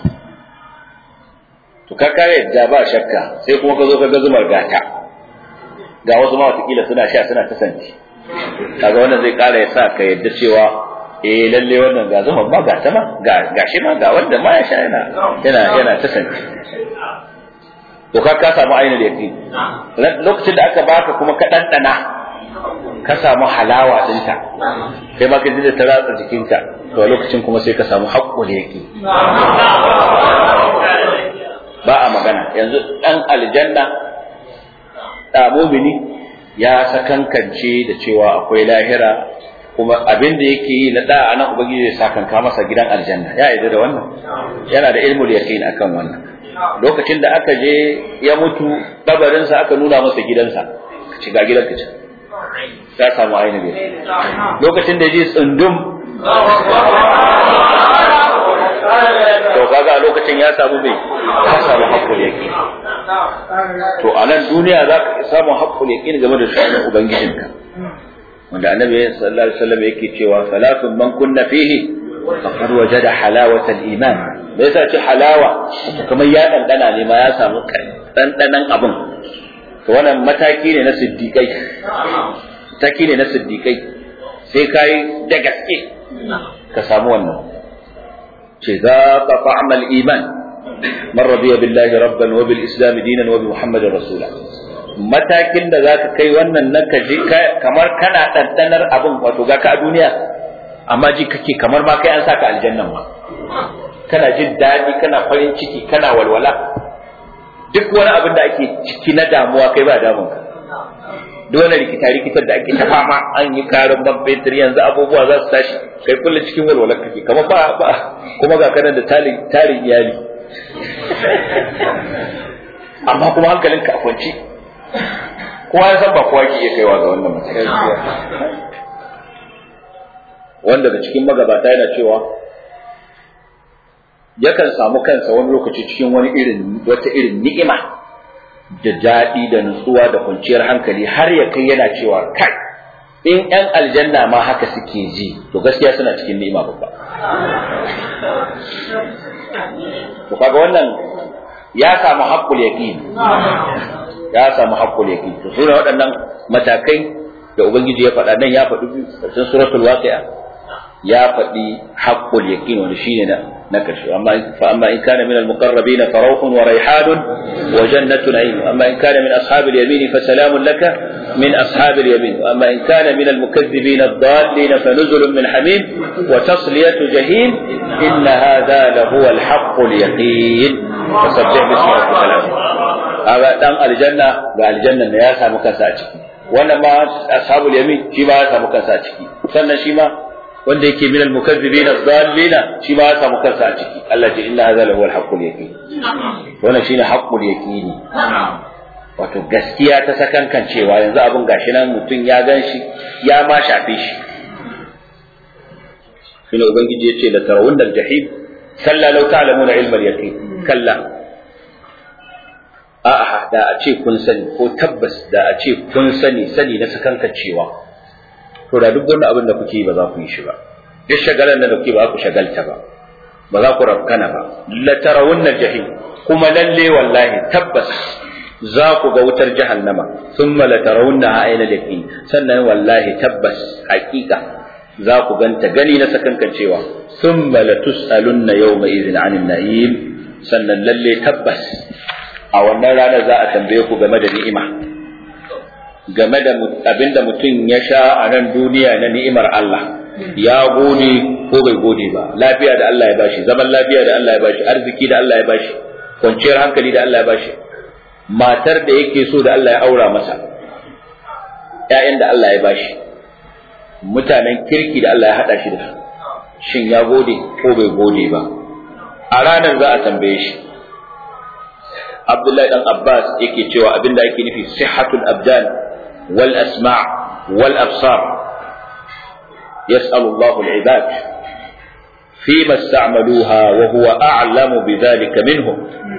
to ka kare yadda ba shakka sai kuma ka zo ka ga zumar gata ga wasu ma watakila suna sha suna ta santi kaga wannan zai kara ya sa ka yadda cewa eh lalle wannan ga zumar ma gata ma ga gashi ma ga wanda ma ya sha yana yana yana ta santi to ka ka samu ainihin yaqin lokacin da aka baka kuma ka dandana ka samu halawa dinta kai ma ka ji da ta ratsa jikinka to lokacin kuma sai ka samu haƙƙul yaqin ba a magana yanzu dan aljanna da mumini ya sakankance da cewa akwai lahira kuma abin da yake yi na da'a nan ubangiji zai sakanka masa gidan aljanna ya yarda da wannan yana da ilmul yaqin akan wannan lokacin da aka je ya mutu kabarinsa aka nuna masa gidansa ci ga gidanka ce ya samu ainihin lokacin da ji tsundum to kaga a lokacin ya samu mai ya samu haƙƙul yaƙin to a nan duniya za ka samu haƙƙul yaƙin game da sunan ubangijinka wanda annabi sallallahu alaihi wasallam yake cewa salatun man kunna fihi faqad wajada halawatal iman me yasa ce halawa kamar ya dandana ne ma ya samu dandanan abin to wannan mataki ne na siddiqai mataki ne na siddiqai sai kai da gaske ka samu wannan ce za ka fa'amal iman man radiya billahi rabban wa bil islam dinan wa bi muhammadin rasula matakin da zaka kai wannan nan ka ji kamar kana dandanar abin wato ga ka a duniya amma ji kake kamar ma kai an saka aljannan ma kana jin daɗi kana farin ciki kana walwala duk wani abin da ake ciki na damuwa kai ba damun ka duk wani rikita rikitar da ake ta fama an yi karin man fetur yanzu abubuwa za su tashi kai kullum cikin walwala kake kamar ba ba kuma ga kanan da tarin tarin iyali amma kuma hankalin ka a kwanci kowa ya san ba kowa ke iya kaiwa ga wannan matsayi wanda da cikin magabata yana cewa yakan samu kansa wani lokaci cikin wani irin wata irin ni'ima da daɗi da nutsuwa da kwanciyar hankali har ya kai yana cewa kai in ƴan aljanna ma haka suke ji to gaskiya suna cikin ni'ima babba to kaga wannan ya samu haqqul yaqin ya samu haqqul yaqin to sune waɗannan matakai da ubangiji ya faɗa nan ya faɗi cikin suratul waqi'a ya faɗi haqqul yaqin wanda shine na na karshe amma fa amma in kana min al-muqarrabin fa rawhun wa rayhanun wa jannatu na'im amma in kana min ashabil yamin fa salamun laka min ashabil yamin wa amma in kana min al-mukaththibin ad-dallin fa nuzulun min hamim wa tasliyatu jahim inna hadha lahu al-haqqul yaqin fasabbih bismi rabbikal azim aga dan aljanna ga aljanna ne ya samu kansa a ciki wannan ma ashabul yamin shi ma ya samu kansa a ciki sannan shi ma wanda yake min al-mukazzibin ad-dallina shi ma ya samu kansa a ciki Allah ce inna hadha lahu al-haqqul yaqin wannan shine haqqul yaqini wato gaskiya ta sakankan cewa yanzu abin gashi nan mutum ya gan shi ya ma shafe shi shine ubangiji yace la tarawunna al-jahim kalla law ta'lamuna ilma al-yaqin kalla a'a da a ce kun sani ko tabbas da a ce kun sani sani na sakankan cewa to da duk wani abin da kuke yi ba za ku yi shi ba duk shagalan da kuke ba ku shagalta ba ba za ku rafkana ba la tarawunna jahim kuma lalle wallahi tabbas za ku ga wutar jahannama thumma la tarawunna ayna yaqin sannan wallahi tabbas haqiqa za ku ganta gani na sakankan cewa thumma la tusalunna yawma idhin 'anil na'im sannan lalle tabbas a wannan ranar za a tambaye ku game da ni'ima game da abinda mutum ya sha a nan duniya na ni'imar Allah ya gode ko bai gode ba lafiya da Allah ya bashi zaman lafiya da Allah ya bashi arziki da Allah ya bashi kwanciyar hankali da Allah ya bashi matar da yake so da Allah ya aura masa ƴaƴan da Allah ya bashi mutanen kirki da Allah ya haɗa shi da su shin ya gode ko bai gode ba a ranar za a tambaye shi Abdullahi dan Abbas yake cewa abinda ake nufi sihhatul abdan wal asma' wal absar yas'alu Allahu al-ibad فيما استعملوها وهو أعلم بذلك منهم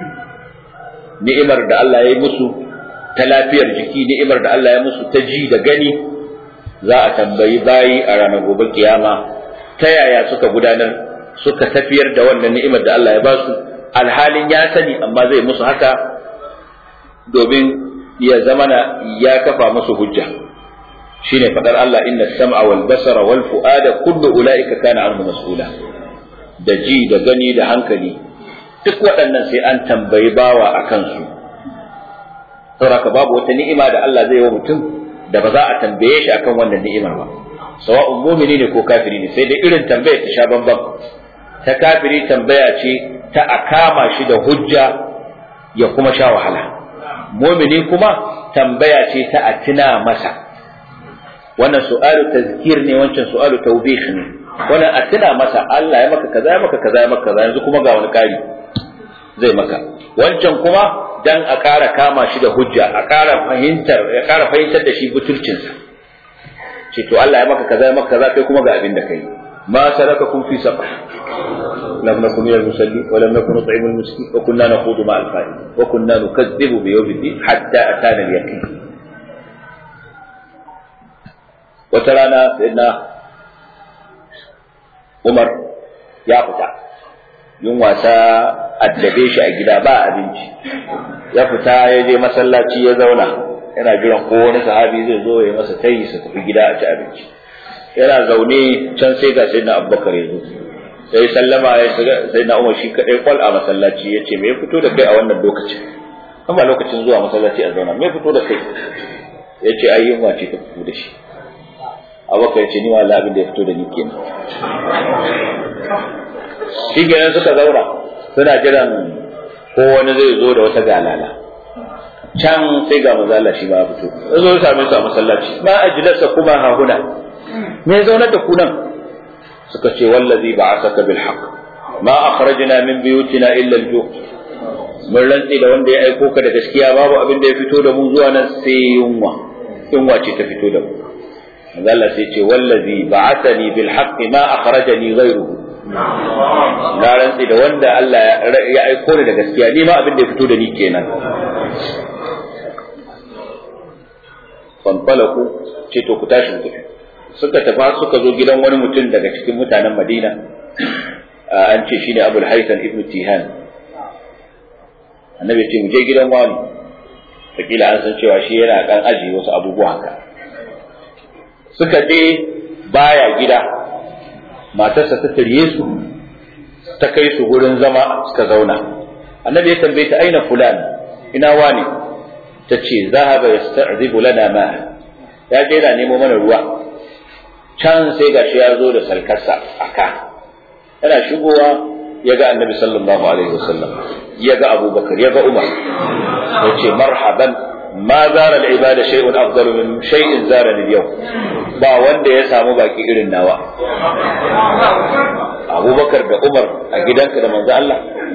ni'imar da Allah ya yi musu ta lafiyar jiki ni'imar da Allah ya musu ta ji da gani za a tambayi bayi a ranar gobe kiyama ta yaya suka gudanar suka tafiyar da wannan ni'imar da Allah ya ba su alhalin ya sani amma zai musu haka domin ya zamana ya kafa musu hujja shine fadar Allah inna sam'a wal basara wal fu'ada kullu ulaika kana anhu mas'ula da ji da gani da hankali duk waɗannan sai an tambayi bawa a kansu saboda babu wata ni'ima da Allah zai yi wa mutum da ba za a tambaye shi akan wannan ni'imar ba sawa'un mumini ne ko kafiri ne sai dai irin tambayar ta sha bambam ta kafiri tambaya ce ta a kama shi da hujja ya kuma sha wahala mumini kuma tambaya ce ta a tuna masa wannan su'alu tazkir ne wancan su'alu tawbih ne wannan a tuna masa Allah ya maka kaza ya maka kaza ya maka kaza yanzu kuma ga wani kari zai maka wancan kuma dan a ƙara kama shi da hujja a ƙara fahimtar ya ƙara fahimtar da shi butulcinsa ce to Allah ya maka kaza ya maka kaza kai kuma ga abin da kai ma salakakum fi saqar lam nakum min al-musallin wa lam nakun nut'imu al-miskin wa kunna naqudu ma al-qa'id wa kunna nukazzibu bi yawmi din hatta atana al-yaqin wata rana sayyidina Umar ya fita yin wasa addabe shi a gida ba abinci ya fita ya je masallaci ya zauna yana jiran ko wani sahabi zai zo ya masa tayi su tafi gida a ci abinci yana zaune can sai ga sayyidina Abubakar ya zo sai sallama ya shiga sayyidina Umar shi kadai kwal a masallaci ya ce me ya fito da kai a wannan lokacin kuma lokacin zuwa masallaci a zauna me ya fito da kai ya ce ai yunwa ce ta fito da shi abubakar ce ni wa Allah abin da ya fito da ni kenan shi kenan suka zauna suna jiran ko wani zai zo da wata galala can sai ga manzo Allah shi ba fito ya zo ya same su a masallaci ma ajlasa kuma ha huna me ya zaunar da ku nan suka ce wallazi ba'athaka bil haqq ma akhrajna min buyutina illa al ju' mun rantsi da wanda ya aiko ka da gaskiya babu abin da ya fito da mu zuwa nan sai yunwa yunwa ce ta fito da mu Allah sai ce wallazi ba'athani bil haqqi ma akhrajani ghayruhu na rantsi da wanda Allah ya aiko ni da gaskiya ni ma abin da ya fito da ni kenan fanfalaku ce to ku tashi ku suka tafi suka zo gidan wani mutum daga cikin mutanen Madina an ce shine Abul Haytham ibn Tihan annabi ce mu je gidan wani fakila an san cewa shi yana kan aji wasu abubuwa haka suka je baya gida matarsa ta tarye su ta kai su gurin zama suka zauna annabi ya tambaye ta aina fulan ina wani ta ce zahaba yasta'zibu lana ma ya je yana nemo mana ruwa can sai gashi ya zo da sarkarsa aka yana shigowa ya ga annabi sallallahu alaihi wasallam ya ga abubakar ya ga umar ya ce marhaban ma zara al'ibada shay'un afdalu min shay'in zara yau ba wanda ya samu baki irin nawa abubakar da umar a gidanka da manzo Allah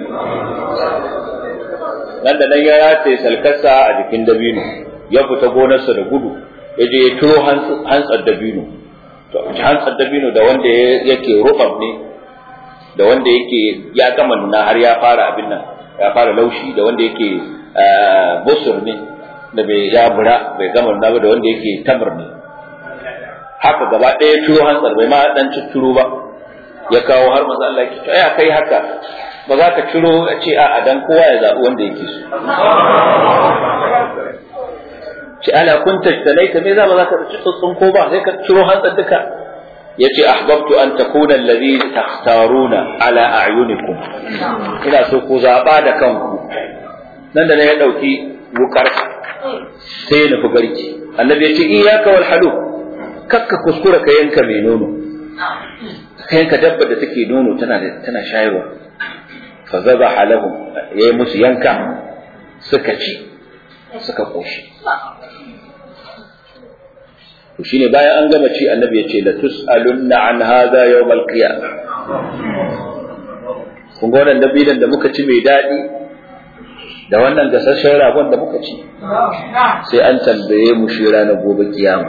nan da nan ya rataye salkarsa a jikin dabino ya fita gonarsa da gudu ya je ya turo hantsar dabino to hantsar dabino da wanda yake rubab ne da wanda yake ya gama nuna har ya fara abin nan ya fara laushi da wanda yake busur ne da bai ya bura bai gama nuna ba da wanda yake tamar ne haka gaba ɗaya turo hantsar bai ma dan cicciro ba ya kawo har maza Allah ya ya kai haka ba za ka ciro a ce a dan kowa ya zaɓi wanda yake so ce ala kun tajtalaita me za ba za ka ci tsotson ko ba sai ka ciro hantsar duka yace ahbabtu an takuna alladhi takhtaruna ala a'yunikum ina so ku zaba da kanku nan da ne ya dauki wukar sai ya nufi garki annabi yace iyyaka wal halu kakka kuskura ka yanka mai nono ka yanka dabba da take nono tana tana shayarwa fa zabaha lahum yayi musu yanka suka ci suka koshi to shine bayan an gama ci annabi ya ce la tus'alunna an hadha yawm al-qiyamah kun ga wannan dabilan da muka ci mai daɗi da wannan gasasshen ragon da muka ci sai an tambaye mu shi ranar gobe kiyama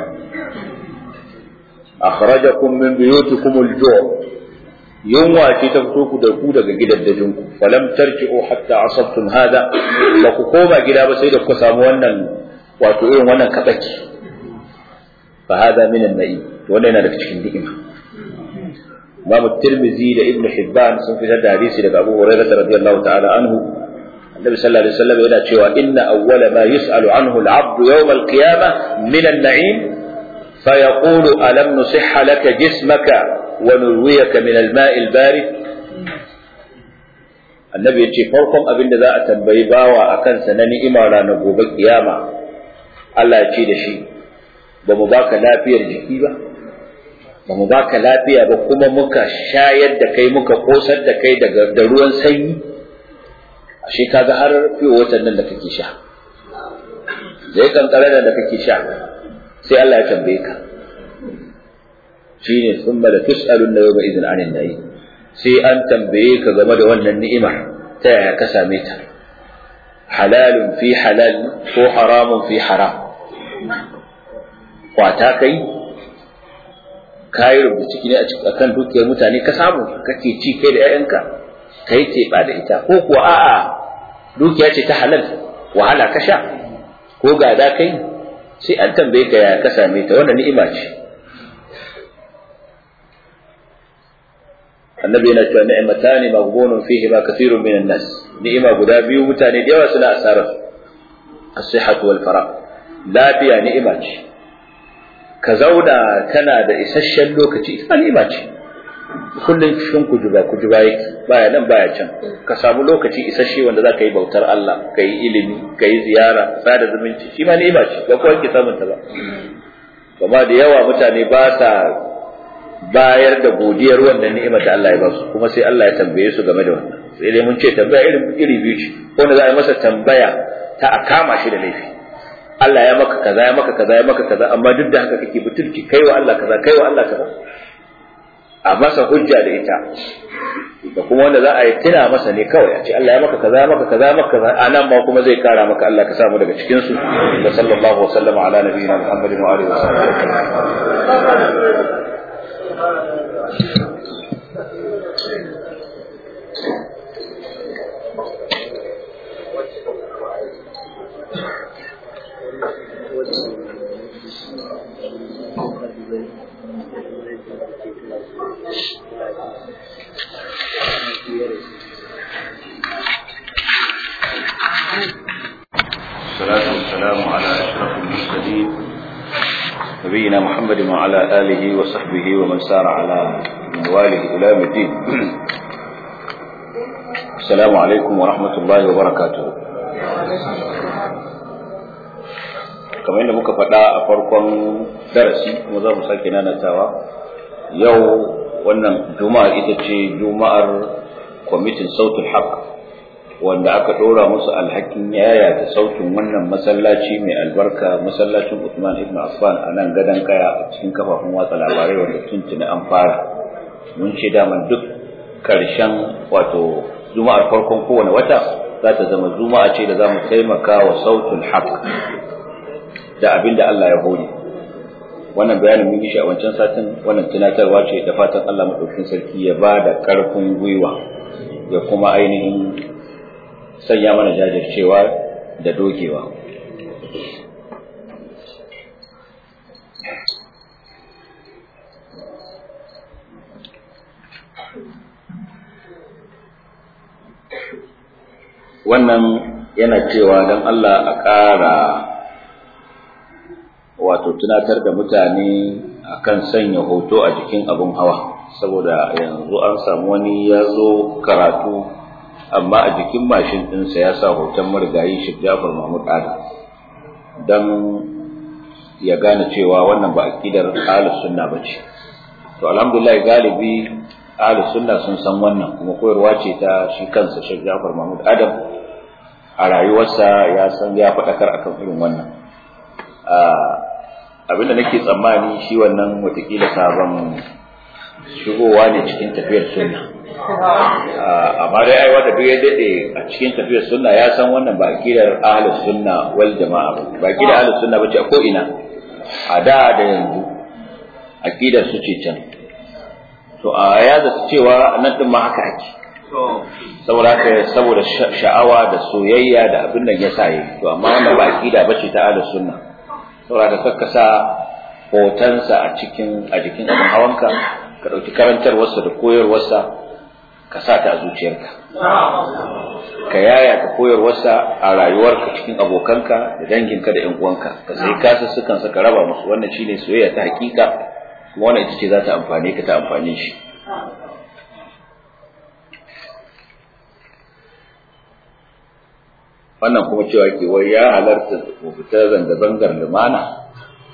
akhrajakum min buyutikum al-ju' yunwa ce ta fito ku da ku daga gidaddajin ku falam tarji'u hatta asabtum hada ba ku koma gida ba sai da ku samu wannan wato irin wannan kabaki fa hada min an-na'im wannan yana daga cikin ni'ima Imam Tirmidhi da Ibn Hibban sun fitar da hadisi daga Abu Hurairah radiyallahu ta'ala anhu Annabi sallallahu alaihi wasallam yana cewa inna awwala ma yus'alu anhu al-'abdu yawm al-qiyamah min an-na'im فيقول ألم نصح لك جسمك ونرويك من الماء البارد annabi ya ce farkon abin da za a tambayi bawa a kansa na ni'ima ranar gobe kiyama Allah ya ce da shi ba mu baka lafiyar jiki ba ba mu baka lafiya ba kuma muka shayar da kai muka kosar da kai da ruwan sanyi ashe kaga har fiye watan nan da kake sha zai kankare da kake sha sai Allah ya tambaye ka shine thumma la tus'alun yawma idhin 'anil na'im sai an tambaye ka game da wannan ni'ima ta yaya ka same ta halalun fi halal ko haramun fi haram kwata kai kayi rubuta ciki ne a kan dukiyar mutane ka samu kake ci kai da 'ya'yanka kai teɓa da ita ko kuwa a'a dukiya ce ta halal wahala ka sha ko gada kai sai an tambaye ka ya ka same ta wannan ni'ima ce annabi yana cewa ni'matani maghbunun fihi ma kathirun minan nas ni'ima guda biyu mutane da yawa suna asarar as-sihhatu wal fara lafiya ni'ima ce ka zauna kana da isasshen lokaci ita ni'ima ce kullum cikin kujuba kujuba yake baya nan baya can ka samu lokaci isasshe wanda za ka yi bautar Allah ka yi ilimi ka yi ziyara sada zumunci shi ma ni'ima ce ba kowa ke samun ta ba amma da yawa mutane ba sa bayar da godiyar wannan ni'imar da Allah ya ba su kuma sai Allah ya tambaye su game da wannan sai dai mun ce tambaya irin iri biyu ce wanda za a yi masa tambaya ta a kama shi da laifi Allah ya maka kaza ya maka kaza ya maka kaza amma duk da haka kake butulci kai wa Allah kaza kai wa Allah kaza a masa hujja da ita da kuma wanda za a yi tuna masa ne kawai a ce Allah ya maka kaza ya maka kaza ya maka kaza anan ma kuma zai kara maka Allah ka samu daga cikin su da sallallahu wa sallama ala nabiyina Muhammadin wa alihi wa sahbihi الصلاة والسلام على أشرف المرسلين نبينا محمد وعلى آله وصحبه ومن سار على منواله إلى يوم الدين السلام عليكم ورحمة الله وبركاته kamar yadda muka faɗa a farkon darasi kuma za mu sake nanatawa yau wannan juma'ar ita ce juma'ar kwamitin sautul haq wanda aka ɗora musu alhakin yaya da sautin wannan masallaci mai albarka masallacin Usman ibn Affan a nan gadon kaya a cikin kafafen watsa labarai wanda tuntuni an fara mun ce daman duk karshen wato juma'ar farkon kowane wata za ta zama juma'a ce da za mu taimaka wa sautul haq da abin da Allah ya hori wannan bayanin mun yi shi a wancan satin wannan tunatarwa ce da fatan Allah madaukakin sarki ya ba da ƙarfin gwiwa ya kuma ainihin sanya mana jajircewa da dogewa wannan yana cewa don Allah a ƙara wato tunatar da mutane akan sanya hoto a jikin abin hawa saboda yanzu an samu wani ya zo karatu amma a jikin mashin ɗinsa ya sa hoton marigayi shi Jafar Mahmud Adam don ya gane cewa wannan ba aƙidar ahlus sunna ba ce to alhamdulillah galibi ahlus sunna sun san wannan kuma koyarwa ce ta shi kansa Sheikh Jafar Mahmud Adam a rayuwarsa ya san ya faɗakar akan irin wannan abinda nake tsammani shi wannan watakila sabon shigowa ne cikin tafiyar sunna amma dai ai wanda duk ya dade a cikin tafiyar sunna ya san wannan ba akidar ahlus sunna wal jama'a ba ba akidar ahlus sunna bace a ko ina a da da yanzu akidar su ce can to a ya zata cewa nan din ma haka ake saboda haka saboda sha'awa da soyayya da abin da ya sa yi to amma wannan ba akida bace ta ahlus sunna saboda ka kakkasa hotonsa a cikin a jikin abin hawanka ka ɗauki karantarwarsa da koyarwarsa ka sa ta a zuciyarka ka yaya ka koyarwarsa a rayuwarka cikin abokanka da danginka da 'yan uwanka ka sai kasussukan ka raba musu wannan shine soyayya ta hakika kuma wannan ita ce za ta amfane ka ta amfane shi wannan kuma cewa ke wai ya halarta mu fita zanga-zangar lumana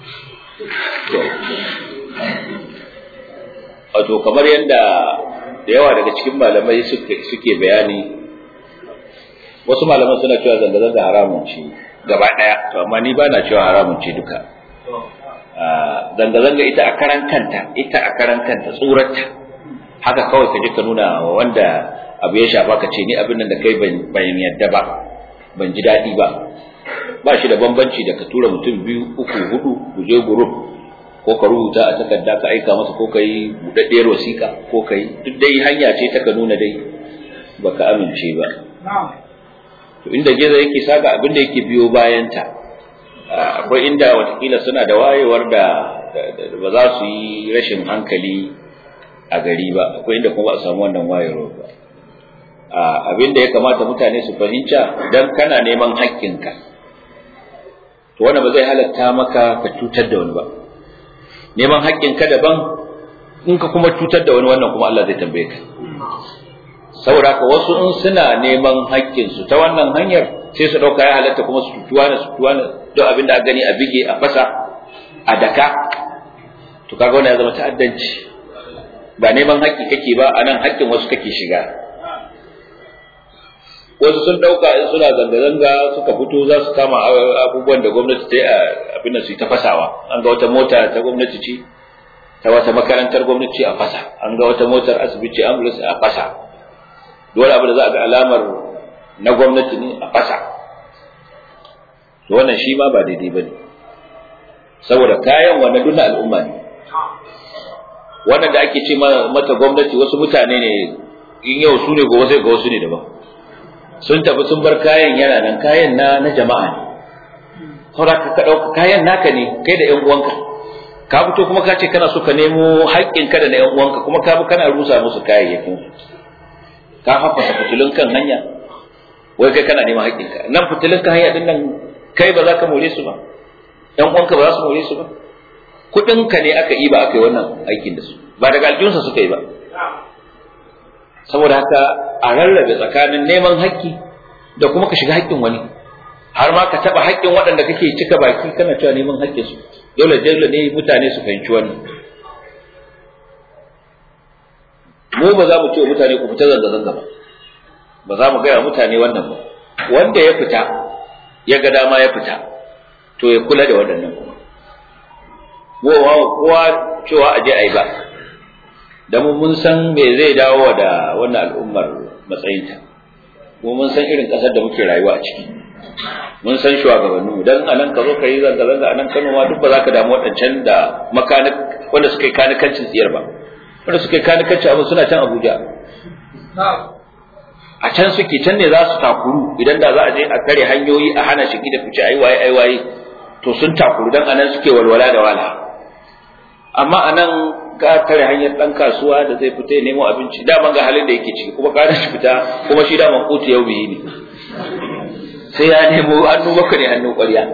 wato kamar yadda da yawa daga cikin malamai suke bayani wasu malaman suna cewa zanga-zanga haramun ce gaba ɗaya to amma ni ba na cewa haramun ce duka zanga-zanga ita a karan kanta ita a karan kanta tsurarta haka kawai ka je ka nuna wanda abu ya shafa ka ce ni abin nan da kai ban yadda ba ban ji daɗi ba ba shi da bambanci da ka tura mutum biyu uku hudu ku je group ko ka rubuta a takarda ka aika masa ko ka yi buɗaɗɗiyar wasiƙa ko ka yi duk dai hanya ce ta ka nuna dai baka amince ba to inda geza yake saka abin da yake biyo bayanta akwai inda watakila suna da wayewar da ba za su yi rashin hankali a gari ba akwai inda kuma ba a samu wannan wayewar ba abin da ya kamata mutane su fahimta idan kana neman haƙƙinka to wanda ba zai halatta maka ka cutar da wani ba neman haƙƙinka daban in ka kuma cutar da wani wannan kuma Allah zai tambaye ka saboda haka wasu in suna neman haƙƙinsu ta wannan hanyar sai su ɗauka ya halatta kuma su tutuwa na su tutuwa na don abin da a gani a bige a fasa a daka to kaga wannan ya zama ta'addanci ba neman haƙƙi kake ba a nan haƙƙin wasu kake shiga wasu sun dauka in suna zanga-zanga suka fito za su kama abubuwan da gwamnati ta yi a abin da su yi ta fasawa an ga wata mota ta gwamnati ce ta wata makarantar gwamnati a fasa an ga wata motar asibiti ambulance a fasa dole abu da za a ga alamar na gwamnati ne a fasa to wannan shi ma ba daidai ba ne saboda kayan wannan duk na al'umma ne wannan da ake ce mata gwamnati wasu mutane ne in yau su ne gobe sai ga wasu ne daban sun tafi sun bar kayan yana nan kayan na na jama'a ne saboda ka ɗauka kayan naka ne kai da ƴan uwanka ka fito kuma ka ce kana so ka nemo haƙƙin ka da na ƴan uwanka kuma ka bi kana rusa musu kayayyakin ka haffasa fitilun kan hanya wai kai kana neman haƙƙin ka nan fitilun kan hanya din nan kai ba za ka more su ba ƴan uwanka ba za su more su ba kuɗinka ne aka yi ba aka yi wannan aikin da su ba daga aljihunsa suka yi ba saboda haka a rarrabe tsakanin neman haƙƙi da kuma ka shiga haƙƙin wani har ma ka taɓa haƙƙin waɗanda kake cika baki kana cewa neman haƙƙin su dole dole ne mutane su fahimci wannan mu ba za mu ce mutane ku fita zanga zanga ba ba za mu gaya mutane wannan ba wanda ya fita ya ga dama ya fita to ya kula da waɗannan kuma kowa cewa aje a yi ba da mu mun san me zai dawo da wannan al'ummar matsayinta kuma mun san irin ƙasar da muke rayuwa a ciki mun san shugabanninmu dan anan ka zo ka yi zanga zanga anan Kano ma duk ba za ka damu waɗancan da makanik wanda suka yi kanikancin tsiyar ba wanda suka yi kanikancin abin suna can Abuja a can suke can ne za su takuru idan da za a je a kare hanyoyi a hana shi da fice ai waye ai waye to sun takuru dan anan suke walwala da wala amma anan ga tare hanyar dan kasuwa da zai fita ya nemo abinci daman ga halin da yake ciki kuma ka shi fita kuma shi daman kotu yau biyi ne sai ya nemo hannu maka ne hannu ƙwarya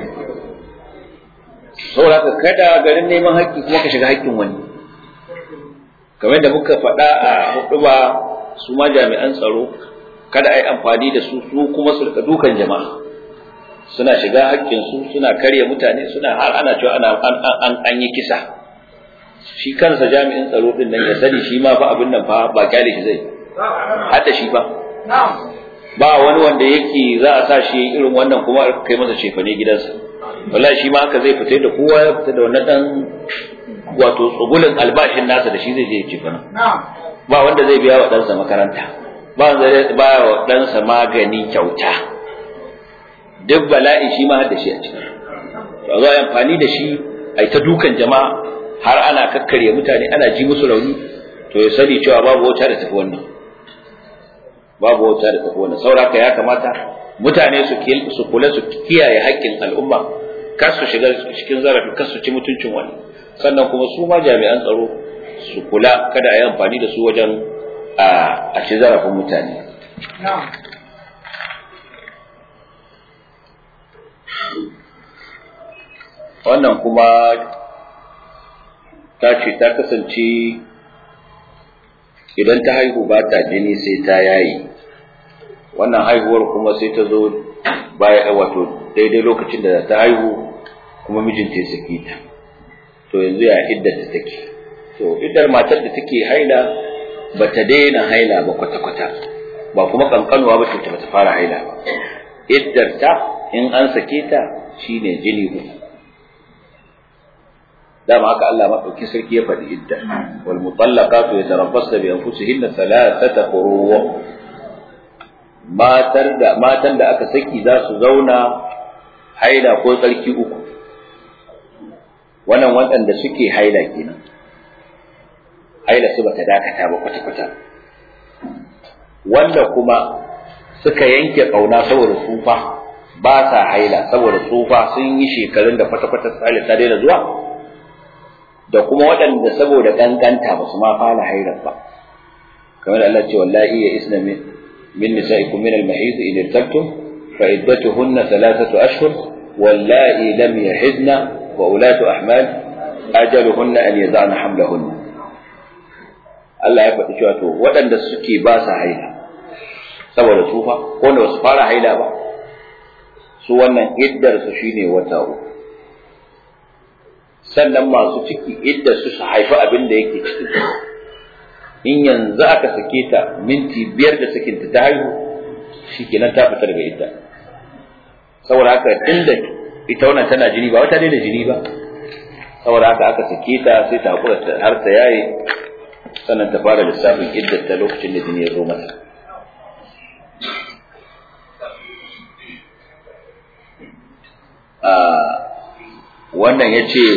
saboda ka kada garin neman haƙƙi kuma ka shiga haƙƙin wani kamar da muka faɗa a huɗuba su ma jami'an tsaro kada a yi amfani da su su kuma su rika dukan jama'a suna shiga haƙƙinsu suna karya mutane suna har ana cewa ana an an yi kisa shi kansa jami'in tsaro din nan ya sani shi ma fa abin nan fa ba kyale shi zai hada shi fa ba wani wanda yake za a sa shi irin wannan kuma a kai masa cefane gidansa wallahi shi ma haka zai fita da kowa ya fita da wannan dan wato tsugulin albashin nasa da shi zai je cefane ba wanda zai biya wa ɗansa makaranta ba wanda zai biya wa ɗansa magani kyauta duk bala'i shi ma har da shi a ciki ba za a yi amfani da shi a yi ta dukan jama'a har ana kakkarya mutane ana ji musu rauni to ya sani cewa babu wata da tafi wannan babu wata da tafi wannan sauraka ya kamata mutane su su kula su kiyaye haƙƙin al'umma kar su shiga cikin zarafi kar su ci mutuncin wani sannan kuma su ma jami'an tsaro su kula kada a yi amfani da su wajen a ci zarafin mutane wannan kuma ta ce ta kasance idan ta haihu ba ta jini sai ta yayi wannan haihuwar kuma sai ta zo baya wato daidai lokacin da ta haihu kuma mijinta ya saki ta to yanzu ya iddata take to iddar matar da take haila ba ta daina haila ba kwata-kwata ba kuma kankanuwa ba ta ta fara haila ba iddar ta in an sake ta shine jini uku dama haka Allah madauki sarki ya faɗi idda wal mutallaqatu yatarabbasna bi anfusihinna thalathata quru matar da matan da aka saki za su zauna haila ko tsarki uku wannan waɗanda suke haila kenan haila su bata dakata ba kwata kwata wanda kuma suka yanke kauna saboda tsufa ba sa haila saboda tsufa sun yi shekarun da kwata kwata ta daina zuwa da kuma waɗanda saboda ƙanƙanta ba su ma fara hairar ba kamar Allah ce wallahi ya isna min min nisa'ikum min al-mahid in irtabtum fa iddatuhunna thalathatu ashhur wallahi lam yahidna wa ulatu ahmal ajaluhunna an yad'na hamlahunna Allah ya faɗi cewa to waɗanda suke ba sa haila saboda tsufa ko wanda ba su fara haila ba su wannan iddar su shine wata uku sannan masu ciki idda su su haifi abin da yake ciki in yanzu aka sake ta minti biyar da sakinta ta haihu shi kenan ta fita daga idda saboda haka inda ita wannan tana jini ba wata daina jini ba saboda haka aka sake ta sai ta hakura har ta yaye sannan ta fara lissafin iddar ta lokacin da jini ya zo mata wannan ya ce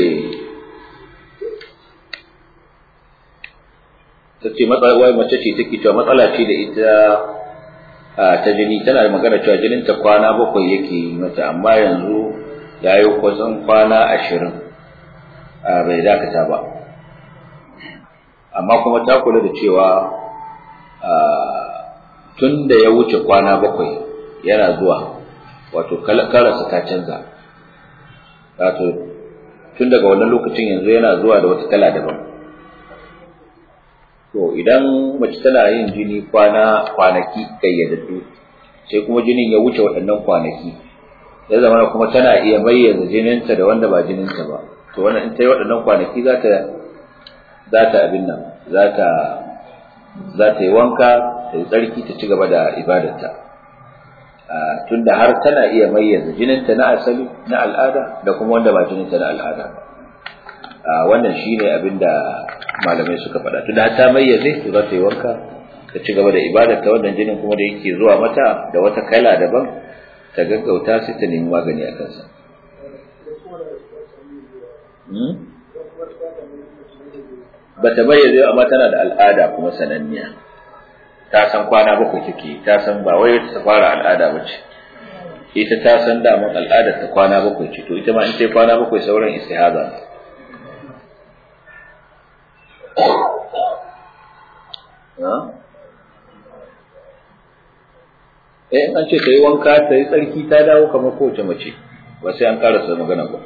ta ce wai mace ce take cewa matsala ce da ita ta jini tana da magana cewa jinin ta kwana bakwai yake yi mata amma yanzu ya yi kusan kwana ashirin bai dakata ba amma kuma ta kula da cewa tun da ya wuce kwana bakwai yana zuwa wato karasa ta canza wato tun daga wannan lokacin yanzu yana zuwa da wata kala daban to idan mace tana yin jini kwana kwanaki kayyadaddu sai kuma jinin ya wuce waɗannan kwanaki ya zama kuma tana iya bayyana jininta da wanda ba jininta ba to wannan in ta yi waɗannan kwanaki za ta za ta abin nan za ta za ta yi wanka ta yi tsarki ta ci gaba da ibadarta tunda har tana iya mayyaza jininta na asali na al'ada da kuma wanda ba jininta na al'ada ba wannan shine abin da malamai suka faɗa tunda har ta mayyaze to za ta yi wanka ta ci gaba da ibadarta wannan jinin kuma da yake zuwa mata da wata kala daban ta gaggauta sai ta nemi magani a kansa ba ta bayyana amma tana da al'ada kuma sananniya ta san kwana bakwai take ta san ba wai ta fara al'ada ba ce ita ta san daman al'adar ta kwana bakwai ce to ita ma in ta kwana bakwai sauran istihaza ne eh an ce ta yi wanka ta yi tsarki ta dawo kamar kowace mace ba sai an karasa magana ba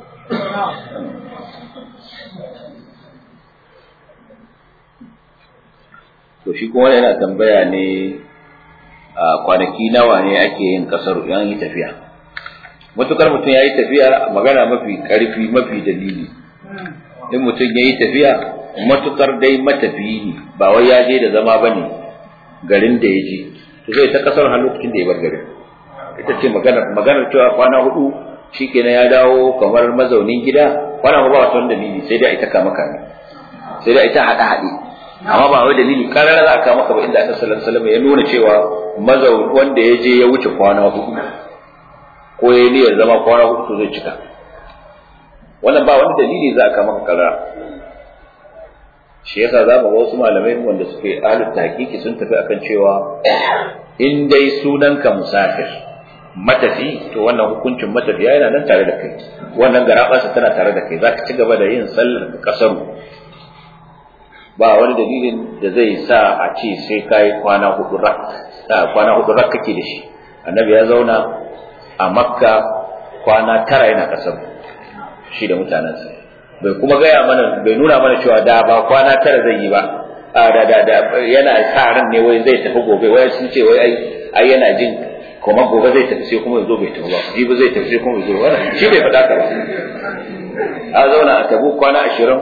to shi kuma yana tambaya ne a kwanaki nawa ne ake yin kasar yan yi tafiya matukar mutum ya yi tafiya magana mafi karfi mafi dalili in mutum ya yi tafiya matukar dai matafiyi ne ba wai ya je da zama ba ne garin da ya je to zai ta kasar har lokacin da ya bar garin ita ce maganar maganar cewa kwana hudu shikenan ya dawo kamar mazaunin gida kwana ba wata dalili sai dai ita kama kame sai dai ita haɗe haɗe amma ba wai dalili karar za a kawo maka ba inda annabi sallallahu alaihi wasallam ya nuna cewa mazaun wanda ya je ya wuce kwana hudu ko ya niyyar zama kwana hudu to zai cika wannan ba wani dalili za a kawo maka karar shi yasa za mu wasu malamai wanda suke ahlul tahqiqi sun tafi akan cewa in dai sunanka musafir matafi to wannan hukuncin matafiya yana nan tare da kai wannan garabarsa tana tare da kai zaka ci gaba da yin sallar kasaru ba wani dalilin da zai sa a ce sai kai kwana hudu rak kwana hudu rak kake da shi annabi ya zauna a makka kwana tara yana kasar shi da mutanensa bai kuma gaya mana bai nuna mana cewa da ba kwana tara zai yi ba a da da da yana sa ran ne wai zai tafi gobe wai sun ce wai ai ai yana jin kuma gobe zai tafi sai kuma yazo bai tafi ba jibi zai tafi sai kuma yazo wannan shi bai faɗa ka ba a zauna a tabu kwana ashirin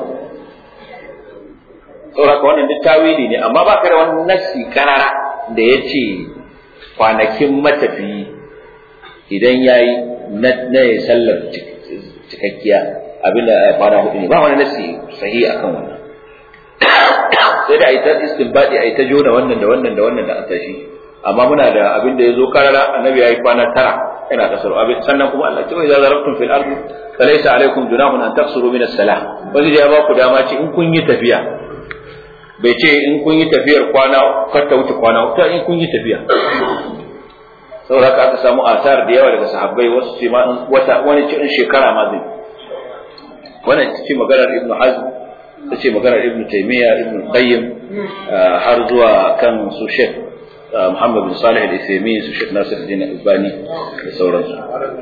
saboda wannan duk tawili ne amma ba ka da wani nassi karara da ya ce kwanakin matafiyi idan ya yi na ya sallar cikakkiya abin da kwana hudu ne ba wani nassi sahi akan wannan sai da a yi ta istinbadi a yi ta jona wannan da wannan da wannan da an tashi amma muna da abin da ya zo karara annabi ya yi kwana tara yana kasar abin sannan kuma Allah ce wa idza zarabtum fil ardi falaysa alaykum junahun an taqsuru min as-salah wani ya ba ku dama ce in kun yi tafiya bai ce in kun yi tafiyar kwana kar ta wuce kwana ta in kun yi tafiya saboda haka aka samu asar da yawa daga sahabbai wasu ce ma wata wani cikin shekara ma zai wannan ita ce maganar ibnu hazm ta ce maganar ibnu taymiya ibnu qayyim har zuwa kan su shek muhammad bin salih al-isemi su shek nasir din albani da sauransu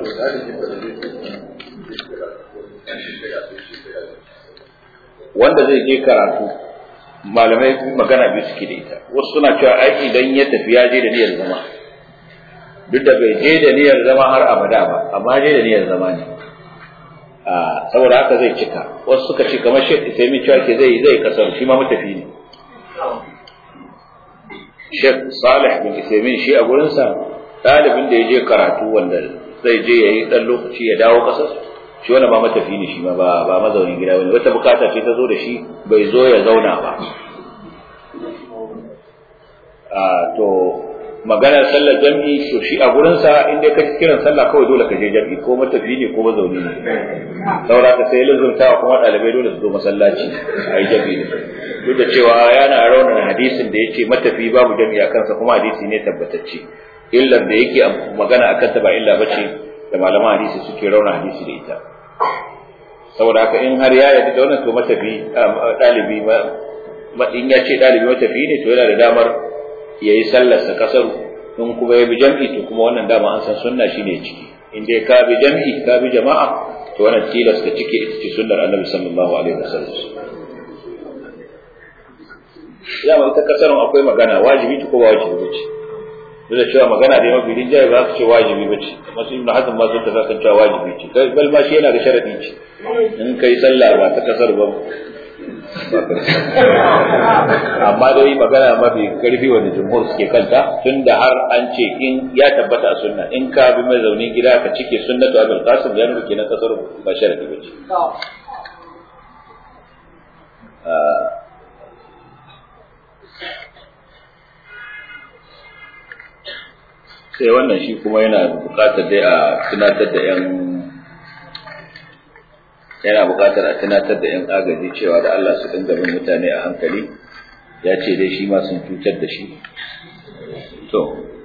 wanda zai je karatu malamai magana biyu suke da ita wasu suna cewa ai idan ya tafi ya je da niyyar zama duk da bai je da niyyar zama har abada ba amma je da niyyar zama ne saboda haka zai cika wasu suka ce kamar shek isaimi cewa ke zai zai kasar shi ma matafi ne shek salih bin isaimi shi a gurinsa ɗalibin da ya je karatu wanda zai je ya yi ɗan lokaci ya dawo ƙasar shi wani ba matafi ne shi ma ba ba mazaunin gida bane wata bukata ce ta zo da shi bai zo ya zauna ba a to maganar sallar jam'i to shi a gurin sa in dai ka kiran sallah kawai dole ka je jam'i ko matafi ne ko mazauni ne saboda ka sai lazumta kuma dalibai dole su zo masallaci a yi jam'i ne duk da cewa yana raunin hadisin da yace matafi babu jam'i a kansa kuma hadisi ne tabbatacce illar da yake magana akan ta ba illa bace da malaman hadisi suke rauna hadisi da ita saboda haka in har ya yarda da wannan to matafi dalibi ma in ya ce dalibi matafi ne to yana da damar ya yi sallarsa kasar in kuma ya bi jam'i to kuma wannan dama an san sunna shine ciki in dai ka bi jam'i ka bi jama'a to wannan tilas ka cike ita ce sunnar annabi sallallahu alaihi wasallam ya ma ita kasarun akwai magana wajibi ko ba wajibi bace duk da cewa magana da mafi rinjaye ba su ce wajibi bace amma su ibnu hazm ma sun ta kan cewa wajibi ce kai bal ma shi yana da sharadi ce in kai sallah ba ta kasar ba amma dai magana mafi karfi wanda jumhur suke kanta tunda har an ce in ya tabbata a sunna in ka bi mai zaune gida ka cike sunnatu abul qasim ya nuna kenan kasar ba sharadi bace sai wannan shi kuma yana buƙatar dai a tunatar da yan yana buƙatar a tunatar da yan agaji cewa da Allah su dinga bin mutane a hankali ya ce dai shi ma sun cutar da shi to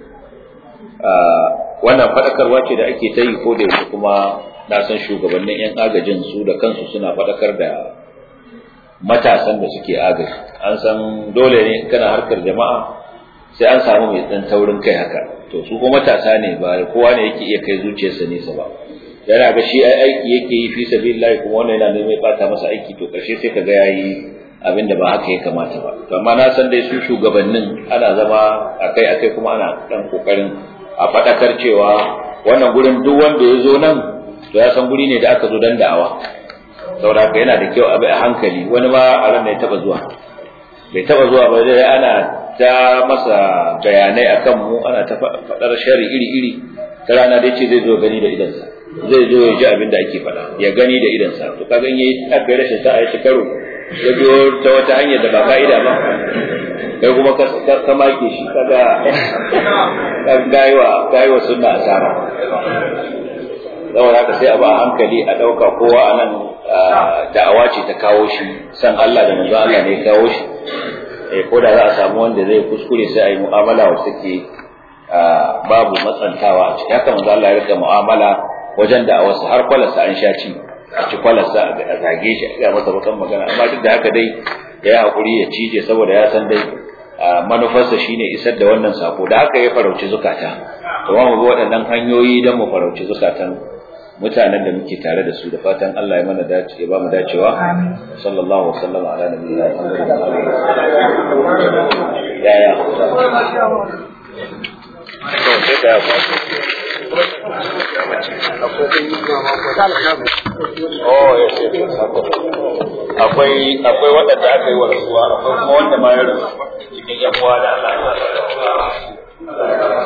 wannan faɗakarwa ce da ake ta yi ko da yake kuma na san shugabannin yan agajin su da kansu suna faɗakar da matasan da suke agaji an san dole ne kana harkar jama'a sai an samu mai dan taurin kai haka to su kuma matasa ne ba kowa ne yake iya kai zuciyarsa nesa ba yana ga shi ai aiki yake yi fi sabilillah kuma wannan yana neman bata masa aiki to karshe sai kaga yayi abin da ba haka ya kamata ba to amma na san dai su shugabannin ana zama akai akai kuma ana dan kokarin a fadakar cewa wannan gurin duk wanda ya zo nan to ya san guri ne da aka zo dan da'awa saboda haka yana da kyau a bi a hankali wani ma a ran ya taba zuwa bai taba zuwa ba dai ana ta masa bayanai akan mu ana ta faɗar shari iri-iri ta rana dai ce zai zo gani da idansa zai zo ya ji abin da ake faɗa ya gani da idansa to kaga in yayi aka rashin sa'a ya karo ya biyo ta wata hanyar da ba ka'ida ba kai kuma ka ka make shi kaga ka gaiwa gaiwa sunna asara saboda haka sai a ba hankali a ɗauka kowa a nan da'awa ce ta kawo shi san Allah da manzo Allah ne ya kawo shi ko da za a samu wanda zai kuskure sai a yi mu'amala wacce take babu matsantawa a ciki haka manzo Allah ya rika mu'amala wajen da a wasu har kwalarsa an sha ci a ci kwalarsa a zage shi a masa bakan magana amma duk da haka dai ya yi hakuri ya cije saboda ya san dai manufarsa shine isar da wannan sako da haka ya farauci zukata to mu bi waɗannan hanyoyi don mu farauci zukatan mutanen da muke tare da su da fatan Allah ya mana dace ya ba mu dacewa sallallahu alaihi wasallam ala nabiyina Muhammad ya ya akwai akwai waɗanda aka yi wa rasuwa akwai kuma wanda ma ya rasu cikin yan uwa da Allah ya